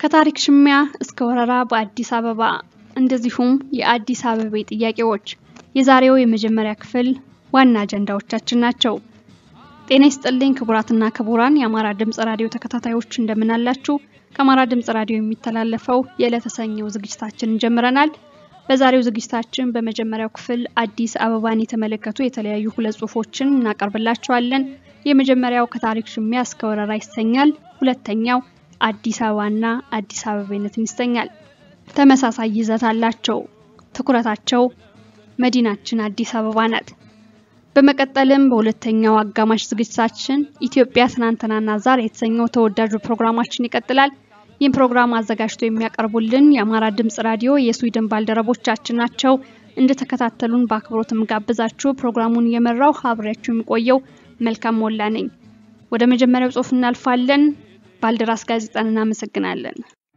ከታሪክ ሽሚያ እስከ ወረራ በአዲስ አበባ እንደዚሁም የአዲስ አበባ ጥያቄዎች የዛሬው የመጀመሪያ ክፍል ዋና አጀንዳዎቻችን ናቸው። ጤና ይስጥልኝ ክቡራትና ክቡራን የአማራ ድምጽ ራዲዮ ተከታታዮች እንደምን አላችሁ? ከአማራ ድምጽ ራዲዮ የሚተላለፈው የዕለተ ሰኞ ዝግጅታችንን ጀምረናል። በዛሬው ዝግጅታችን በመጀመሪያው ክፍል አዲስ አበባን የተመለከቱ የተለያዩ ሁለት ጽሁፎችን እናቀርብላችኋለን። የመጀመሪያው ከታሪክ ሽሚያ እስከ ወረራ ይሰኛል። ሁለተኛው አዲስ አበባና አዲስ አበባነትን ይሰኛል። ተመሳሳይ ይዘት አላቸው። ትኩረታቸው መዲናችን አዲስ አበባ ናት። በመቀጠልም በሁለተኛው አጋማሽ ዝግጅታችን ኢትዮጵያ ትናንትናና ዛሬ የተሰኘው ተወዳጁ ፕሮግራማችን ይቀጥላል። ይህን ፕሮግራም አዘጋጅቶ የሚያቀርቡልን የአማራ ድምጽ ራዲዮ የስዊድን ባልደረቦቻችን ናቸው። እንደተከታተሉን በአክብሮትም ጋብዛችሁ ፕሮግራሙን እየመራው አብሬያችሁ የሚቆየው መልካም ሞላ ነኝ። ወደ መጀመሪያው ጽሁፍ እናልፋለን። ባልደራስ ጋዜጣን እናመሰግናለን።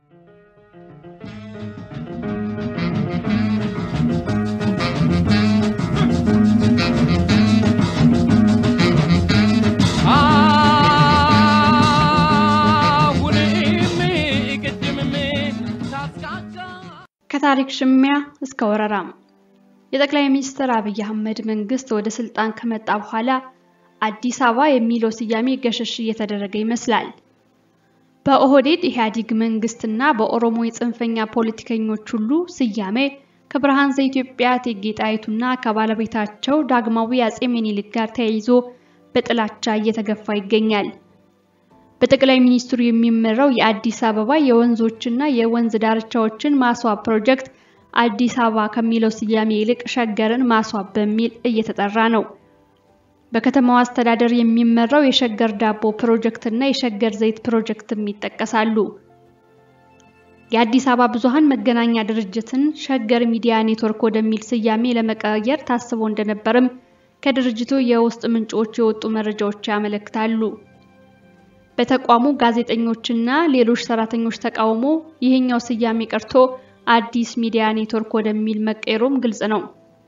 ከታሪክ ሽሚያ እስከ ወረራም የጠቅላይ ሚኒስትር አብይ አህመድ መንግስት ወደ ስልጣን ከመጣ በኋላ አዲስ አበባ የሚለው ስያሜ ገሸሽ እየተደረገ ይመስላል። በኦህዴድ ኢህአዴግ መንግስትና በኦሮሞ የጽንፈኛ ፖለቲከኞች ሁሉ ስያሜ ከብርሃን ዘኢትዮጵያ እቴጌ ጣይቱና ከባለቤታቸው ዳግማዊ አጼ ምኒልክ ጋር ተያይዞ በጥላቻ እየተገፋ ይገኛል። በጠቅላይ ሚኒስትሩ የሚመራው የአዲስ አበባ የወንዞችና የወንዝ ዳርቻዎችን ማስዋብ ፕሮጀክት አዲስ አበባ ከሚለው ስያሜ ይልቅ ሸገርን ማስዋብ በሚል እየተጠራ ነው። በከተማዋ አስተዳደር የሚመራው የሸገር ዳቦ ፕሮጀክት እና የሸገር ዘይት ፕሮጀክትም ይጠቀሳሉ። የአዲስ አበባ ብዙሃን መገናኛ ድርጅትን ሸገር ሚዲያ ኔትወርክ ወደሚል ስያሜ ለመቀየር ታስቦ እንደነበርም ከድርጅቱ የውስጥ ምንጮች የወጡ መረጃዎች ያመለክታሉ። በተቋሙ ጋዜጠኞችና ሌሎች ሰራተኞች ተቃውሞ ይህኛው ስያሜ ቀርቶ አዲስ ሚዲያ ኔትወርክ ወደሚል መቀየሩም ግልጽ ነው።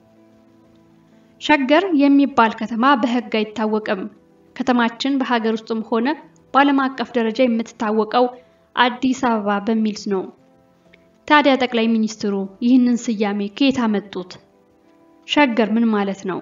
ሸገር የሚባል ከተማ በሕግ አይታወቅም። ከተማችን በሀገር ውስጥም ሆነ በዓለም አቀፍ ደረጃ የምትታወቀው አዲስ አበባ በሚል ነው። ታዲያ ጠቅላይ ሚኒስትሩ ይህንን ስያሜ ከየት አመጡት? ሸገር ምን ማለት ነው?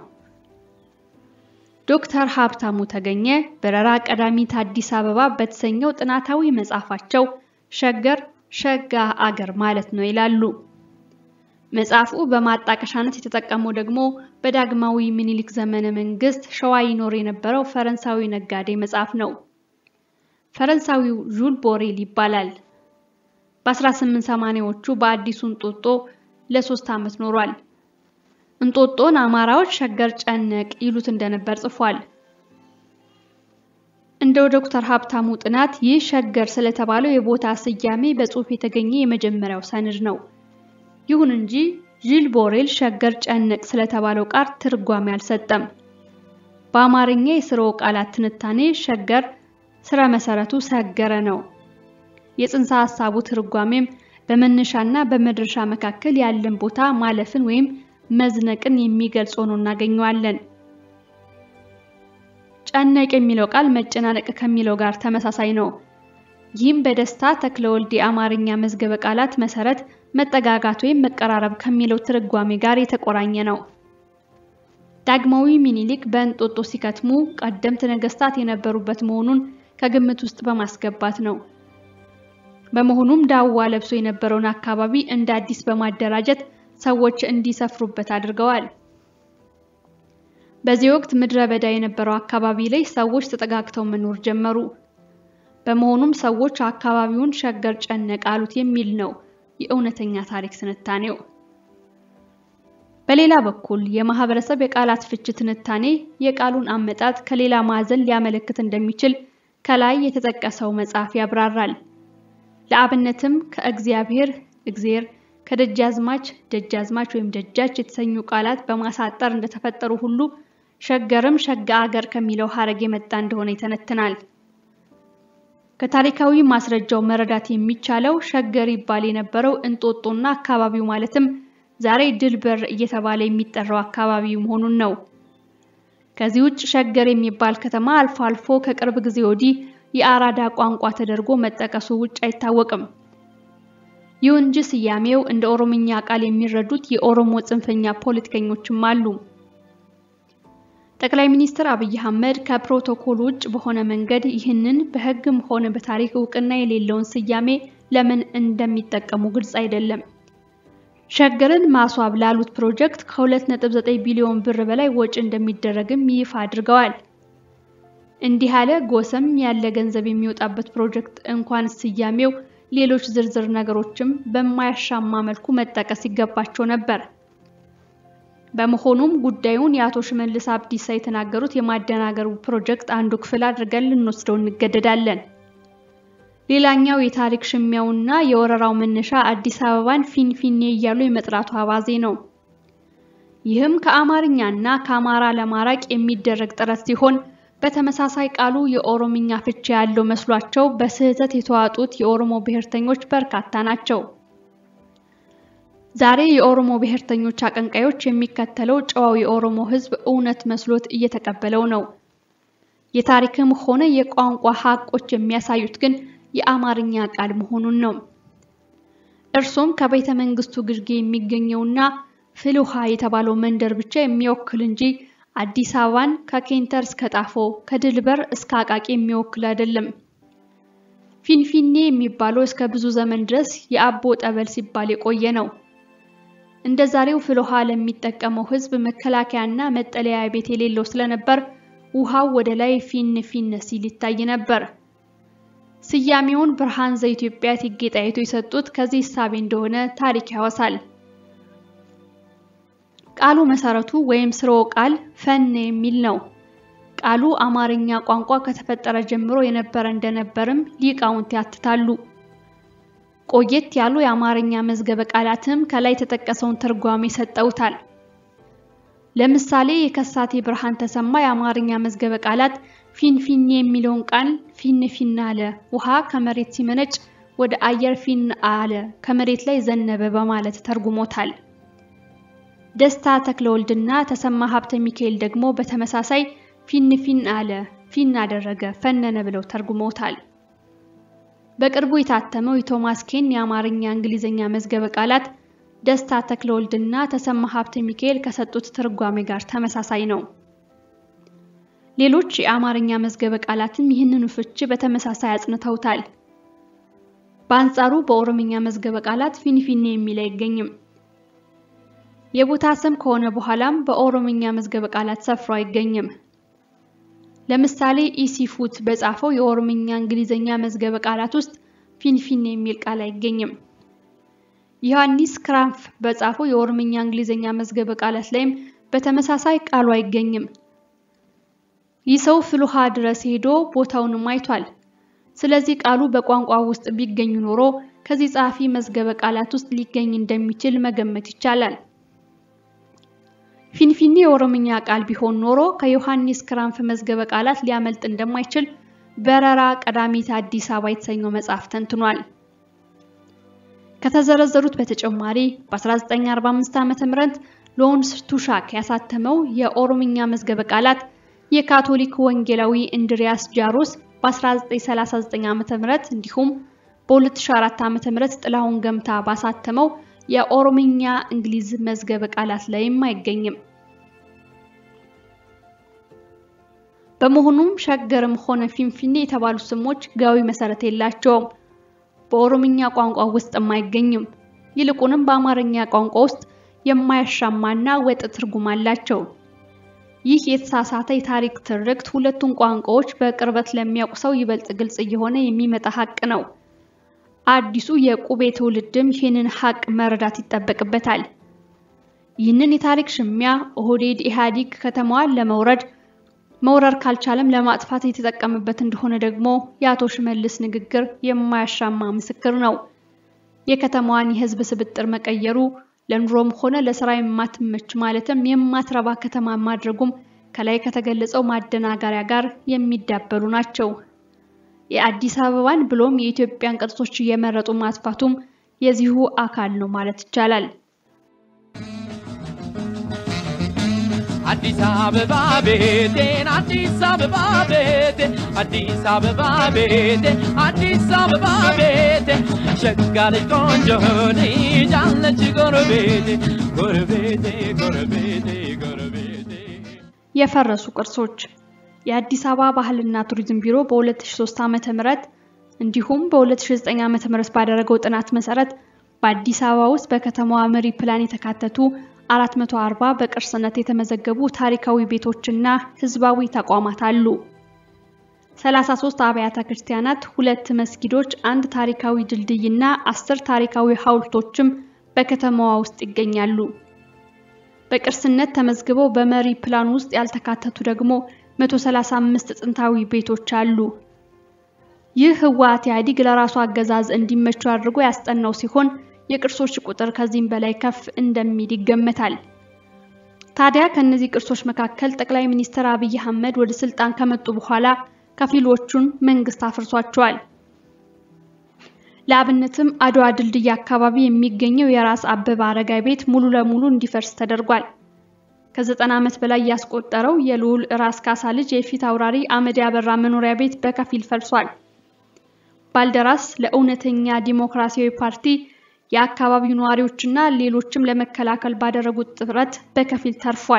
ዶክተር ሀብታሙ ተገኘ በረራ ቀዳሚት አዲስ አበባ በተሰኘው ጥናታዊ መጽሐፋቸው ሸገር ሸጋ አገር ማለት ነው ይላሉ። መጽሐፉ በማጣቀሻነት የተጠቀመው ደግሞ በዳግማዊ ምኒልክ ዘመነ መንግስት ሸዋ ይኖር የነበረው ፈረንሳዊ ነጋዴ መጽሐፍ ነው። ፈረንሳዊው ዡል ቦሬል ይባላል። በ1880ዎቹ በአዲሱ እንጦጦ ለሶስት ዓመት ኖሯል። እንጦጦን አማራዎች ሸገር ጨነቅ ይሉት እንደነበር ጽፏል። እንደ ዶክተር ሀብታሙ ጥናት ይህ ሸገር ስለተባለው የቦታ ስያሜ በጽሑፍ የተገኘ የመጀመሪያው ሰነድ ነው። ይሁን እንጂ ዢል ቦሬል ሸገር ጨነቅ ስለተባለው ቃል ትርጓሜ አልሰጠም። በአማርኛ የስርወ ቃላት ትንታኔ ሸገር ስረ መሰረቱ ሰገረ ነው። የጽንሰ ሐሳቡ ትርጓሜም በመነሻና በመድረሻ መካከል ያለን ቦታ ማለፍን ወይም መዝነቅን የሚገልጽ ሆኖ እናገኘዋለን። ጨነቅ የሚለው ቃል መጨናነቅ ከሚለው ጋር ተመሳሳይ ነው። ይህም በደስታ ተክለወልድ የአማርኛ መዝገበ ቃላት መሰረት መጠጋጋት ወይም መቀራረብ ከሚለው ትርጓሜ ጋር የተቆራኘ ነው። ዳግማዊ ምኒልክ በእንጦጦ ሲከትሙ ቀደምት ነገስታት የነበሩበት መሆኑን ከግምት ውስጥ በማስገባት ነው። በመሆኑም ዳዋ ለብሶ የነበረውን አካባቢ እንደ አዲስ በማደራጀት ሰዎች እንዲሰፍሩበት አድርገዋል። በዚህ ወቅት ምድረ በዳ የነበረው አካባቢ ላይ ሰዎች ተጠጋግተው መኖር ጀመሩ። በመሆኑም ሰዎች አካባቢውን ሸገር ጨነቅ አሉት የሚል ነው የእውነተኛ ታሪክ ትንታኔው። በሌላ በኩል የማህበረሰብ የቃላት ፍች ትንታኔ የቃሉን አመጣጥ ከሌላ ማዕዘን ሊያመለክት እንደሚችል ከላይ የተጠቀሰው መጽሐፍ ያብራራል። ለአብነትም ከእግዚአብሔር እግዜር፣ ከደጃዝማች ደጃዝማች ወይም ደጃች የተሰኙ ቃላት በማሳጠር እንደተፈጠሩ ሁሉ ሸገርም ሸጋ አገር ከሚለው ሀረግ የመጣ እንደሆነ ይተነትናል። ከታሪካዊ ማስረጃው መረዳት የሚቻለው ሸገር ይባል የነበረው እንጦጦና አካባቢው ማለትም ዛሬ ድል በር እየተባለ የሚጠራው አካባቢ መሆኑን ነው። ከዚህ ውጭ ሸገር የሚባል ከተማ አልፎ አልፎ ከቅርብ ጊዜ ወዲህ የአራዳ ቋንቋ ተደርጎ መጠቀሱ ውጭ አይታወቅም። ይሁን እንጂ ስያሜው እንደ ኦሮምኛ ቃል የሚረዱት የኦሮሞ ጽንፈኛ ፖለቲከኞችም አሉ። ጠቅላይ ሚኒስትር አብይ አህመድ ከፕሮቶኮል ውጭ በሆነ መንገድ ይህንን በሕግም ሆነ በታሪክ እውቅና የሌለውን ስያሜ ለምን እንደሚጠቀሙ ግልጽ አይደለም። ሸገርን ማስዋብ ላሉት ፕሮጀክት ከ2.9 ቢሊዮን ብር በላይ ወጪ እንደሚደረግም ይፋ አድርገዋል። እንዲህ ያለ ጎሰም ያለ ገንዘብ የሚወጣበት ፕሮጀክት እንኳን ስያሜው ሌሎች ዝርዝር ነገሮችም በማያሻማ መልኩ መጠቀስ ይገባቸው ነበር። በመሆኑም ጉዳዩን የአቶ ሽመልስ አብዲሳ የተናገሩት የማደናገሩ ፕሮጀክት አንዱ ክፍል አድርገን ልንወስደው እንገደዳለን። ሌላኛው የታሪክ ሽሚያውና የወረራው መነሻ አዲስ አበባን ፊንፊኔ እያሉ የመጥራቱ አባዜ ነው። ይህም ከአማርኛና ከአማራ ለማራቅ የሚደረግ ጥረት ሲሆን በተመሳሳይ ቃሉ የኦሮምኛ ፍቺ ያለው መስሏቸው በስህተት የተዋጡት የኦሮሞ ብሔርተኞች በርካታ ናቸው። ዛሬ የኦሮሞ ብሔርተኞች አቀንቃዮች የሚከተለው ጨዋው የኦሮሞ ሕዝብ እውነት መስሎት እየተቀበለው ነው። የታሪክም ሆነ የቋንቋ ሀቆች የሚያሳዩት ግን የአማርኛ ቃል መሆኑን ነው። እርሱም ከቤተ መንግስቱ ግርጌ የሚገኘውና ፍልውሃ የተባለው መንደር ብቻ የሚወክል እንጂ አዲስ አበባን ከኬንተር እስከ ጣፎ ከድልበር እስከ አቃቂ የሚወክል አይደለም። ፊንፊኔ የሚባለው እስከ ብዙ ዘመን ድረስ የአቦ ጠበል ሲባል የቆየ ነው። እንደ ዛሬው ፍልውሃ ለሚጠቀመው ህዝብ መከላከያና መጠለያ ቤት የሌለው ስለነበር ውሃው ወደ ላይ ፊን ፊን ሲል ይታይ ነበር። ስያሜውን ብርሃን ዘኢትዮጵያ እቴጌ ጣይቱ የሰጡት ከዚህ እሳቤ እንደሆነ ታሪክ ያወሳል። ቃሉ መሰረቱ ወይም ስርወ ቃል ፈን የሚል ነው። ቃሉ አማርኛ ቋንቋ ከተፈጠረ ጀምሮ የነበረ እንደነበርም ሊቃውንት ያትታሉ። ቆየት ያሉ የአማርኛ መዝገበ ቃላትም ከላይ የተጠቀሰውን ትርጓሜ ሰጠውታል። ለምሳሌ የከሳቴ ብርሃን ተሰማ የአማርኛ መዝገበ ቃላት ፊንፊኔ የሚለውን ቃል ፊን ፊን አለ፣ ውሃ ከመሬት ሲመነጭ ወደ አየር ፊን አለ፣ ከመሬት ላይ ዘነበ በማለት ተርጉሞታል። ደስታ ተክለወልድና ተሰማ ሀብተ ሚካኤል ደግሞ በተመሳሳይ ፊን ፊን አለ፣ ፊን አደረገ፣ ፈነነ ብለው ተርጉመውታል። በቅርቡ የታተመው የቶማስ ኬን የአማርኛ እንግሊዝኛ መዝገበ ቃላት ደስታ ተክለወልድና ተሰማ ሀብተ ሚካኤል ከሰጡት ትርጓሜ ጋር ተመሳሳይ ነው። ሌሎች የአማርኛ መዝገበ ቃላትም ይህንኑ ፍቺ በተመሳሳይ አጽንተውታል። በአንጻሩ በኦሮምኛ መዝገበ ቃላት ፊንፊኔ የሚል አይገኝም። የቦታ ስም ከሆነ በኋላም በኦሮምኛ መዝገበ ቃላት ሰፍሮ አይገኝም። ለምሳሌ ኢሲፉት በጻፈው የኦሮምኛ እንግሊዝኛ መዝገበ ቃላት ውስጥ ፊንፊኔ የሚል ቃል አይገኝም። ዮሐንስ ክራንፍ በጻፈው የኦሮምኛ እንግሊዝኛ መዝገበ ቃላት ላይም በተመሳሳይ ቃሉ አይገኝም። ይህ ሰው ፍልውሃ ድረስ ሄዶ ቦታውንም አይቷል። ስለዚህ ቃሉ በቋንቋ ውስጥ ቢገኝ ኖሮ ከዚህ ጸሐፊ መዝገበ ቃላት ውስጥ ሊገኝ እንደሚችል መገመት ይቻላል። ፊንፊኔ የኦሮምኛ ቃል ቢሆን ኖሮ ከዮሐንስ ክራንፍ መዝገበ ቃላት ሊያመልጥ እንደማይችል በረራ ቀዳሚት አዲስ አበባ የተሰኘው መጽሐፍ ተንትኗል። ከተዘረዘሩት በተጨማሪ በ1945 ዓ.ም ሎንስ ቱሻክ ያሳተመው የኦሮምኛ መዝገበ ቃላት የካቶሊክ ወንጌላዊ እንድሪያስ ጃሮስ በ1939 ዓ.ም እንዲሁም በ2004 ዓ.ም ጥላሁን ገምታ ባሳተመው የኦሮምኛ እንግሊዝ መዝገበ ቃላት ላይም አይገኝም። በመሆኑም ሸገርም ሆነ ፊንፊኔ የተባሉ ስሞች ሕጋዊ መሰረት የላቸውም። በኦሮምኛ ቋንቋ ውስጥም አይገኝም። ይልቁንም በአማርኛ ቋንቋ ውስጥ የማያሻማና ወጥ ትርጉም አላቸው። ይህ የተሳሳተ የታሪክ ትርክት ሁለቱን ቋንቋዎች በቅርበት ለሚያውቅ ሰው ይበልጥ ግልጽ እየሆነ የሚመጣ ሀቅ ነው። አዲሱ የቁቤ ትውልድም ይህንን ሀቅ መረዳት ይጠበቅበታል። ይህንን የታሪክ ሽሚያ ኦህዴድ ኢህአዴግ ከተማዋን ለመውረድ መውረር ካልቻለም ለማጥፋት የተጠቀመበት እንደሆነ ደግሞ የአቶ ሽመልስ ንግግር የማያሻማ ምስክር ነው። የከተማዋን የህዝብ ስብጥር መቀየሩ ለኑሮም ሆነ ለስራ የማትመች ማለትም የማትረባ ከተማ ማድረጉም ከላይ ከተገለጸው ማደናገሪያ ጋር የሚዳበሉ ናቸው። የአዲስ አበባን ብሎም የኢትዮጵያን ቅርሶች እየመረጡ ማጥፋቱም የዚሁ አካል ነው ማለት ይቻላል። አዲስ አበባ ቤቴን አዲስ አበባ ቤቴ አዲስ አበባ ቤቴ አዲስ አበባ ቤቴ ሸጋ ልጅ ቆንጆ ልጅ አለች ጎረቤቴ ጎረቤቴ ጎረቤቴ ጎረቤቴ የፈረሱ ቅርሶች የአዲስ አበባ ባህልና ቱሪዝም ቢሮ በ2003 ዓ.ም እንዲሁም በ2009 ዓ.ም ባደረገው ጥናት መሰረት በአዲስ አበባ ውስጥ በከተማዋ መሪ ፕላን የተካተቱ 440 በቅርስነት የተመዘገቡ ታሪካዊ ቤቶችና ህዝባዊ ተቋማት አሉ። 33 አብያተ ክርስቲያናት፣ ሁለት መስጊዶች፣ አንድ ታሪካዊ ድልድይና አስር ታሪካዊ ሐውልቶችም በከተማዋ ውስጥ ይገኛሉ። በቅርስነት ተመዝግበው በመሪ ፕላን ውስጥ ያልተካተቱ ደግሞ 135 ጥንታዊ ቤቶች አሉ። ይህ ህወሓት ኢህአዴግ ለራሱ አገዛዝ እንዲመቹ አድርጎ ያስጠናው ሲሆን የቅርሶች ቁጥር ከዚህም በላይ ከፍ እንደሚል ይገመታል። ታዲያ ከነዚህ ቅርሶች መካከል ጠቅላይ ሚኒስትር አብይ አህመድ ወደ ስልጣን ከመጡ በኋላ ከፊሎቹን መንግስት አፍርሷቸዋል። ለአብነትም አድዋ ድልድይ አካባቢ የሚገኘው የራስ አበበ አረጋይ ቤት ሙሉ ለሙሉ እንዲፈርስ ተደርጓል። ከዘጠና ዓመት በላይ ያስቆጠረው የልዑል ራስ ካሳ ልጅ የፊት አውራሪ አመድ ያበራ መኖሪያ ቤት በከፊል ፈርሷል። ባልደራስ ለእውነተኛ ዲሞክራሲያዊ ፓርቲ የአካባቢው ነዋሪዎችና ሌሎችም ለመከላከል ባደረጉት ጥረት በከፊል ተርፏል።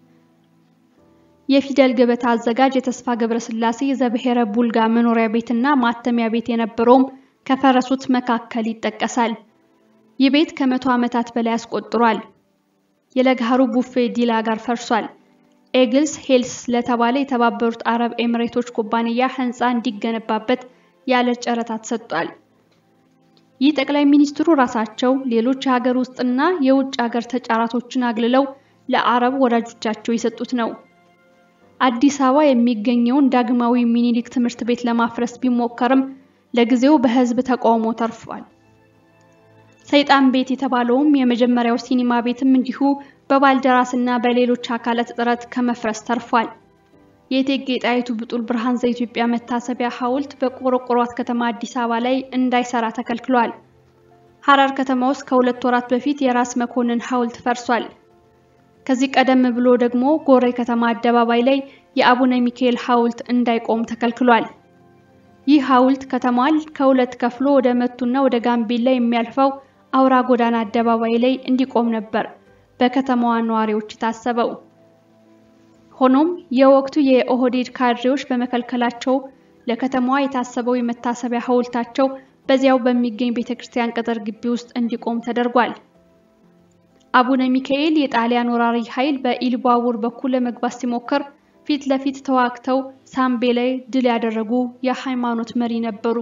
የፊደል ገበታ አዘጋጅ የተስፋ ገብረስላሴ ዘብሔረ ቡልጋ መኖሪያ ቤትና ማተሚያ ቤት የነበረውም ከፈረሱት መካከል ይጠቀሳል። ይህ ቤት ከመቶ ዓመታት በላይ አስቆጥሯል። የለግሃሩ ቡፌ ዲላ ጋር ፈርሷል። ኤግልስ ሄልስ ለተባለ የተባበሩት አረብ ኤምሬቶች ኩባንያ ህንፃ እንዲገነባበት ያለ ጨረታ ተሰጥቷል። ይህ ጠቅላይ ሚኒስትሩ ራሳቸው ሌሎች የሀገር ውስጥና የውጭ ሀገር ተጫራቶችን አግልለው ለአረብ ወዳጆቻቸው የሰጡት ነው። አዲስ አበባ የሚገኘውን ዳግማዊ ሚኒሊክ ትምህርት ቤት ለማፍረስ ቢሞከርም ለጊዜው በህዝብ ተቃውሞ ተርፏል። ሰይጣን ቤት የተባለውም የመጀመሪያው ሲኒማ ቤትም እንዲሁ በባልደራስና በሌሎች አካላት ጥረት ከመፍረስ ተርፏል። የእቴጌ ጣይቱ ብጡል ብርሃን ዘኢትዮጵያ መታሰቢያ ሐውልት በቆረቆሯት ከተማ አዲስ አበባ ላይ እንዳይሰራ ተከልክሏል። ሐረር ከተማ ውስጥ ከሁለት ወራት በፊት የራስ መኮንን ሐውልት ፈርሷል። ከዚህ ቀደም ብሎ ደግሞ ጎሬ ከተማ አደባባይ ላይ የአቡነ ሚካኤል ሐውልት እንዳይቆም ተከልክሏል። ይህ ሐውልት ከተማዋን ከሁለት ከፍሎ ወደ መቱና ወደ ጋምቤላ የሚያልፈው አውራ ጎዳና አደባባይ ላይ እንዲቆም ነበር በከተማዋ ነዋሪዎች የታሰበው። ሆኖም የወቅቱ የኦህዴድ ካድሬዎች በመከልከላቸው ለከተማዋ የታሰበው የመታሰቢያ ሐውልታቸው በዚያው በሚገኝ ቤተክርስቲያን ቅጥር ግቢ ውስጥ እንዲቆም ተደርጓል። አቡነ ሚካኤል የጣሊያን ወራሪ ኃይል በኢሉባቡር በኩል ለመግባት ሲሞክር ፊት ለፊት ተዋግተው ሳምቤ ላይ ድል ያደረጉ የሃይማኖት መሪ ነበሩ።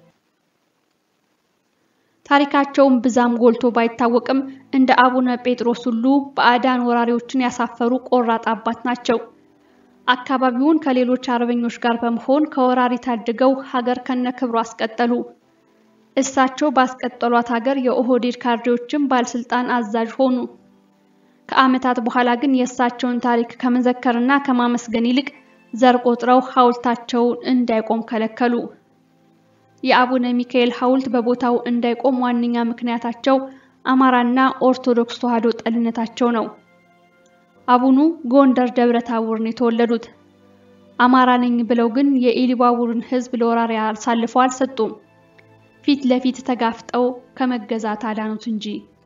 ታሪካቸውን ብዛም ጎልቶ ባይታወቅም እንደ አቡነ ጴጥሮስ ሁሉ ባዕዳን ወራሪዎችን ያሳፈሩ ቆራጥ አባት ናቸው። አካባቢውን ከሌሎች አርበኞች ጋር በመሆን ከወራሪ ታድገው ሀገር ከነክብሩ አስቀጠሉ። እሳቸው ባስቀጠሏት ሀገር የኦህዴድ ካድሬዎችም ባለስልጣን አዛዥ ሆኑ። ከዓመታት በኋላ ግን የእሳቸውን ታሪክ ከመዘከርና ከማመስገን ይልቅ ዘር ቆጥረው ሐውልታቸውን እንዳይቆም ከለከሉ። የአቡነ ሚካኤል ሐውልት በቦታው እንዳይቆም ዋነኛ ምክንያታቸው አማራና ኦርቶዶክስ ተዋሕዶ ጠልነታቸው ነው። አቡኑ ጎንደር ደብረ ታቦር ነው የተወለዱት። አማራ ነኝ ብለው ግን የኢሉባቡርን ሕዝብ ለወራሪ አሳልፈው አልሰጡም። ፊት ለፊት ተጋፍጠው ከመገዛት አዳኑት እንጂ።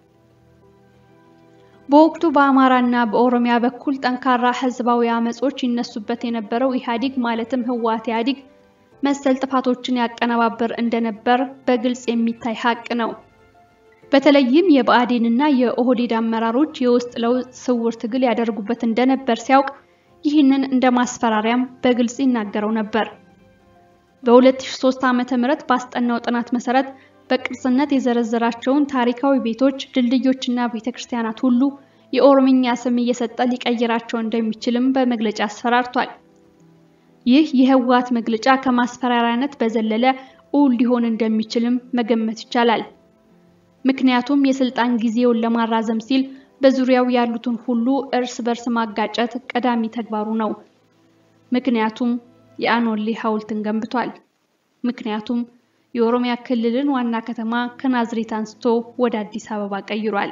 በወቅቱ በአማራና በኦሮሚያ በኩል ጠንካራ ህዝባዊ አመጾች ይነሱበት የነበረው ኢህአዴግ ማለትም ህወሓት ኢህአዴግ መሰል ጥፋቶችን ያቀነባበር እንደነበር በግልጽ የሚታይ ሀቅ ነው። በተለይም የብአዴንና የኦህዴድ አመራሮች የውስጥ ለውስጥ ስውር ትግል ያደርጉበት እንደነበር ሲያውቅ ይህንን እንደ ማስፈራሪያም በግልጽ ይናገረው ነበር። በ2003 ዓ.ም ባስጠናው ጥናት መሰረት በቅርስነት የዘረዘራቸውን ታሪካዊ ቤቶች፣ ድልድዮችና ቤተክርስቲያናት ሁሉ የኦሮምኛ ስም እየሰጠ ሊቀይራቸው እንደሚችልም በመግለጫ አስፈራርቷል። ይህ የህወሓት መግለጫ ከማስፈራሪያነት በዘለለ እውን ሊሆን እንደሚችልም መገመት ይቻላል። ምክንያቱም የስልጣን ጊዜውን ለማራዘም ሲል በዙሪያው ያሉትን ሁሉ እርስ በርስ ማጋጨት ቀዳሚ ተግባሩ ነው። ምክንያቱም የአኖሌ ሐውልትን ገንብቷል። ምክንያቱም የኦሮሚያ ክልልን ዋና ከተማ ከናዝሬት አንስቶ ወደ አዲስ አበባ ቀይሯል።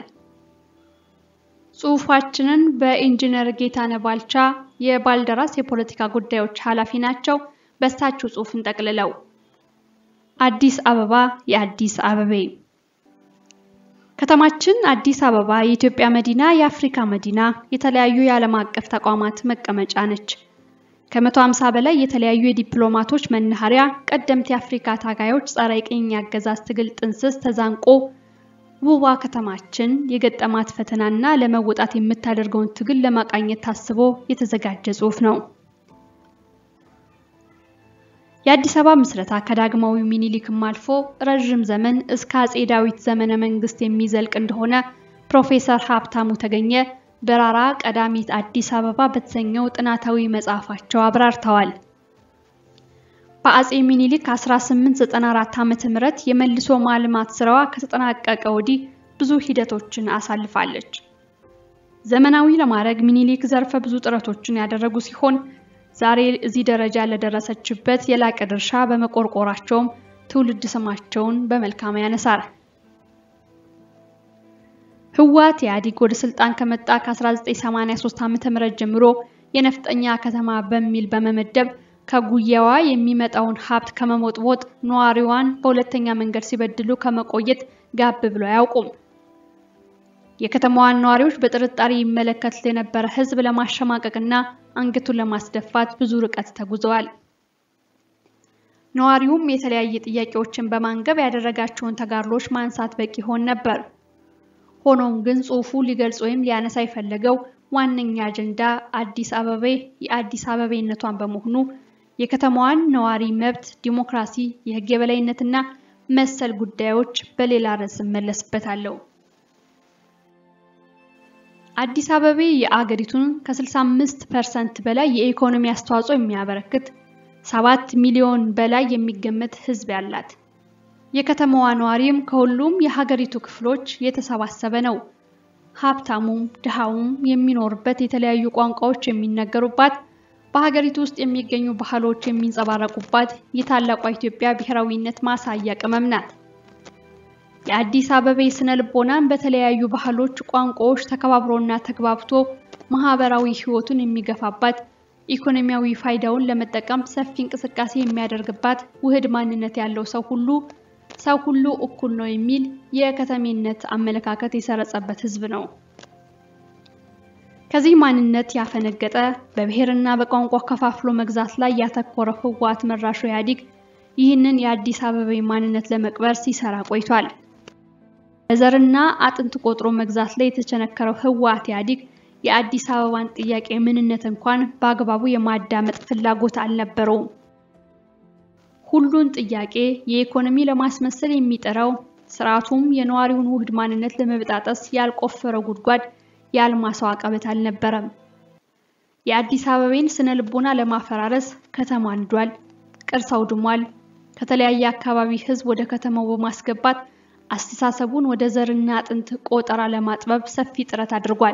ጽሑፋችንን በኢንጂነር ጌታነህ ባልቻ የባልደራስ የፖለቲካ ጉዳዮች ኃላፊ ናቸው። በእሳቸው ጽሑፍን ጠቅልለው አዲስ አበባ የአዲስ አበቤ ከተማችን አዲስ አበባ የኢትዮጵያ መዲና፣ የአፍሪካ መዲና፣ የተለያዩ የዓለም አቀፍ ተቋማት መቀመጫ ነች። ከመቶ ሃምሳ በላይ የተለያዩ የዲፕሎማቶች መናኸሪያ፣ ቀደምት የአፍሪካ ታጋዮች ጸረ ቅኝ አገዛዝ ትግል ጥንስስ ተዛንቆ ውቧ ከተማችን የገጠማት ፈተናና ለመወጣት የምታደርገውን ትግል ለማቃኘት ታስቦ የተዘጋጀ ጽሑፍ ነው። የአዲስ አበባ ምስረታ ከዳግማዊ ሚኒሊክም አልፎ ረዥም ዘመን እስከ አጼ ዳዊት ዘመነ መንግስት የሚዘልቅ እንደሆነ ፕሮፌሰር ሀብታሙ ተገኘ በራራ ቀዳሚት አዲስ አበባ በተሰኘው ጥናታዊ መጽሐፋቸው አብራርተዋል። በአጼ ሚኒሊክ 1894 ዓመተ ምህረት የመልሶ ማልማት ስራዋ ከተጠናቀቀ ወዲህ ብዙ ሂደቶችን አሳልፋለች። ዘመናዊ ለማድረግ ሚኒሊክ ዘርፈ ብዙ ጥረቶችን ያደረጉ ሲሆን ዛሬ እዚህ ደረጃ ለደረሰችበት የላቀ ድርሻ በመቆርቆራቸውም ትውልድ ስማቸውን በመልካም ያነሳል። ህወሓት ኢህአዴግ ወደ ስልጣን ከመጣ ከ1983 ዓ.ም ጀምሮ የነፍጠኛ ከተማ በሚል በመመደብ ከጉያዋ የሚመጣውን ሀብት ከመሞጥሞጥ ነዋሪዋን በሁለተኛ መንገድ ሲበድሉ ከመቆየት ጋብ ብሎ አያውቁም። የከተማዋን ነዋሪዎች በጥርጣሬ ይመለከት የነበረ ህዝብ ለማሸማቀቅና አንገቱን ለማስደፋት ብዙ ርቀት ተጉዘዋል። ነዋሪውም የተለያየ ጥያቄዎችን በማንገብ ያደረጋቸውን ተጋድሎች ማንሳት በቂ ሆን ነበር። ሆኖም ግን ጽሑፉ ሊገልጽ ወይም ሊያነሳ የፈለገው ዋነኛ አጀንዳ አዲስ አበቤ የአዲስ አበቤነቷን በመሆኑ የከተማዋን ነዋሪ መብት፣ ዲሞክራሲ፣ የህግ የበላይነትና መሰል ጉዳዮች በሌላ ርዕስ እመለስበታለሁ። አዲስ አበቤ የአገሪቱን ከ65 ፐርሰንት በላይ የኢኮኖሚ አስተዋጽኦ የሚያበረክት ሰባት ሚሊዮን በላይ የሚገመት ህዝብ ያላት የከተማዋ ነዋሪም ከሁሉም የሀገሪቱ ክፍሎች የተሰባሰበ ነው። ሀብታሙም ድሃውም የሚኖርበት የተለያዩ ቋንቋዎች የሚነገሩባት በሀገሪቱ ውስጥ የሚገኙ ባህሎች የሚንጸባረቁባት የታላቋ ኢትዮጵያ ብሔራዊነት ማሳያ ቅመም ናት። የአዲስ አበቤ ስነ ልቦናን በተለያዩ ባህሎች፣ ቋንቋዎች ተከባብሮና ተግባብቶ ማህበራዊ ህይወቱን የሚገፋባት ኢኮኖሚያዊ ፋይዳውን ለመጠቀም ሰፊ እንቅስቃሴ የሚያደርግባት ውህድ ማንነት ያለው ሰው ሁሉ ሰው ሁሉ እኩል ነው የሚል የከተሜነት አመለካከት የሰረጸበት ህዝብ ነው። ከዚህ ማንነት ያፈነገጠ በብሔርና በቋንቋ ከፋፍሎ መግዛት ላይ ያተኮረው ህወሓት መራሹ ኢህአዴግ ይህንን የአዲስ አበቤ ማንነት ለመቅበር ሲሰራ ቆይቷል። በዘርና አጥንት ቆጥሮ መግዛት ላይ የተቸነከረው ህወሓት ኢህአዴግ የአዲስ አበባን ጥያቄ ምንነት እንኳን በአግባቡ የማዳመጥ ፍላጎት አልነበረውም። ሁሉን ጥያቄ የኢኮኖሚ ለማስመሰል የሚጠራው ስርዓቱም የነዋሪውን ውህድ ማንነት ለመበጣጠስ ያልቆፈረው ጉድጓድ ያልማሰው አቀበት አልነበረም። የአዲስ አበቤን ስነ ልቦና ለማፈራረስ ከተማ አንዷል፣ ቅርስ አውድሟል። ከተለያየ አካባቢ ህዝብ ወደ ከተማው በማስገባት አስተሳሰቡን ወደ ዘርና አጥንት ቆጠራ ለማጥበብ ሰፊ ጥረት አድርጓል።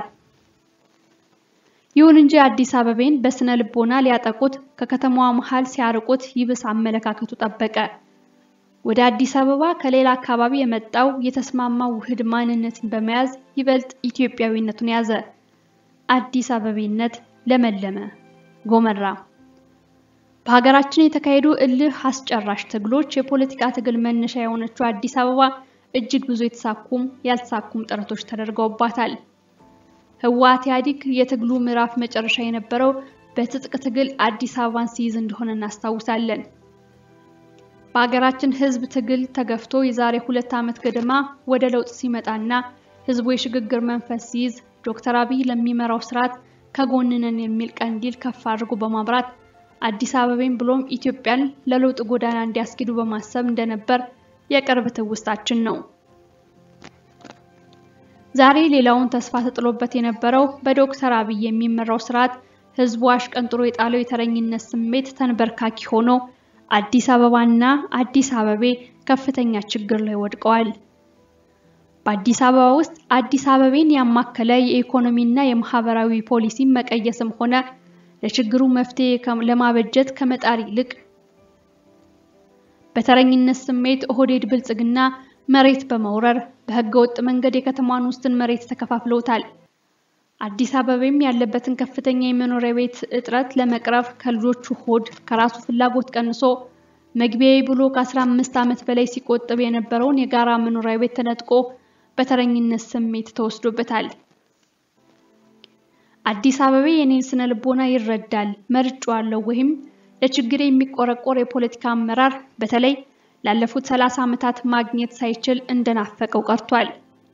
ይሁን እንጂ አዲስ አበቤን በስነ ልቦና ሊያጠቁት ከከተማዋ መሃል ሲያርቁት ይብስ አመለካከቱ ጠበቀ። ወደ አዲስ አበባ ከሌላ አካባቢ የመጣው የተስማማው ውህድ ማንነትን በመያዝ ይበልጥ ኢትዮጵያዊነቱን ያዘ። አዲስ አበቤነት ለመለመ፣ ጎመራ። በሀገራችን የተካሄዱ እልህ አስጨራሽ ትግሎች የፖለቲካ ትግል መነሻ የሆነችው አዲስ አበባ እጅግ ብዙ የተሳኩም ያልተሳኩም ጥረቶች ተደርገውባታል። ህወሓት ኢህአዴግ የትግሉ ምዕራፍ መጨረሻ የነበረው በትጥቅ ትግል አዲስ አበባን ሲይዝ እንደሆነ እናስታውሳለን። በሀገራችን ህዝብ ትግል ተገፍቶ የዛሬ ሁለት ዓመት ገደማ ወደ ለውጥ ሲመጣና ህዝቡ የሽግግር መንፈስ ሲይዝ ዶክተር አብይ ለሚመራው ስርዓት ከጎንነን የሚል ቀንዲል ከፍ አድርጎ በማብራት አዲስ አበቤን ብሎም ኢትዮጵያን ለለውጥ ጎዳና እንዲያስኪዱ በማሰብ እንደነበር የቅርብ ትውስታችን ነው። ዛሬ ሌላውን ተስፋ ተጥሎበት የነበረው በዶክተር አብይ የሚመራው ስርዓት ህዝቡ አሽቀንጥሮ የጣለው የተረኝነት ስሜት ተንበርካኪ ሆኖ አዲስ አበባና አዲስ አበቤ ከፍተኛ ችግር ላይ ወድቀዋል። በአዲስ አበባ ውስጥ አዲስ አበቤን ያማከለ የኢኮኖሚና የማህበራዊ ፖሊሲ መቀየስም ሆነ ለችግሩ መፍትሄ ለማበጀት ከመጣር ይልቅ በተረኝነት ስሜት ኦህዴድ ብልጽግና መሬት በመውረር በህገ ወጥ መንገድ የከተማዋን ውስን መሬት ተከፋፍለውታል። አዲስ አበቤም ያለበትን ከፍተኛ የመኖሪያ ቤት እጥረት ለመቅረፍ ከልጆቹ ሆድ ከራሱ ፍላጎት ቀንሶ መግቢያዊ ብሎ ከ15 ዓመት በላይ ሲቆጥብ የነበረውን የጋራ መኖሪያ ቤት ተነጥቆ በተረኝነት ስሜት ተወስዶበታል። አዲስ አበባ የኔን ስነ ልቦና ይረዳል፣ መርጬዋለሁ ወይም ለችግር የሚቆረቆር የፖለቲካ አመራር በተለይ ላለፉት 30 ዓመታት ማግኘት ሳይችል እንደናፈቀው ቀርቷል።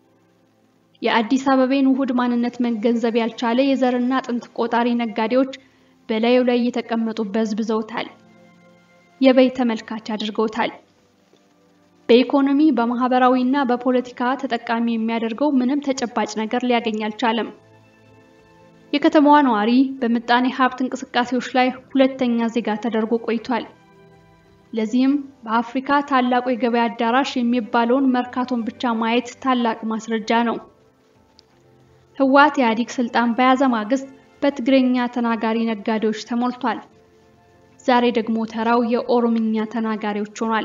የአዲስ አበባን ውሁድ ማንነት መገንዘብ ያልቻለ የዘርና ጥንት ቆጣሪ ነጋዴዎች በላዩ ላይ እየተቀመጡ በዝብዘውታል፣ የበይ ተመልካች አድርገውታል። በኢኮኖሚ በማህበራዊ እና በፖለቲካ ተጠቃሚ የሚያደርገው ምንም ተጨባጭ ነገር ሊያገኝ አልቻለም። የከተማዋ ነዋሪ በምጣኔ ሀብት እንቅስቃሴዎች ላይ ሁለተኛ ዜጋ ተደርጎ ቆይቷል። ለዚህም በአፍሪካ ታላቁ የገበያ አዳራሽ የሚባለውን መርካቶን ብቻ ማየት ታላቅ ማስረጃ ነው። ህወሓት ኢህአዴግ ስልጣን በያዘ ማግስት በትግረኛ ተናጋሪ ነጋዴዎች ተሞልቷል። ዛሬ ደግሞ ተራው የኦሮምኛ ተናጋሪዎች ሆኗል።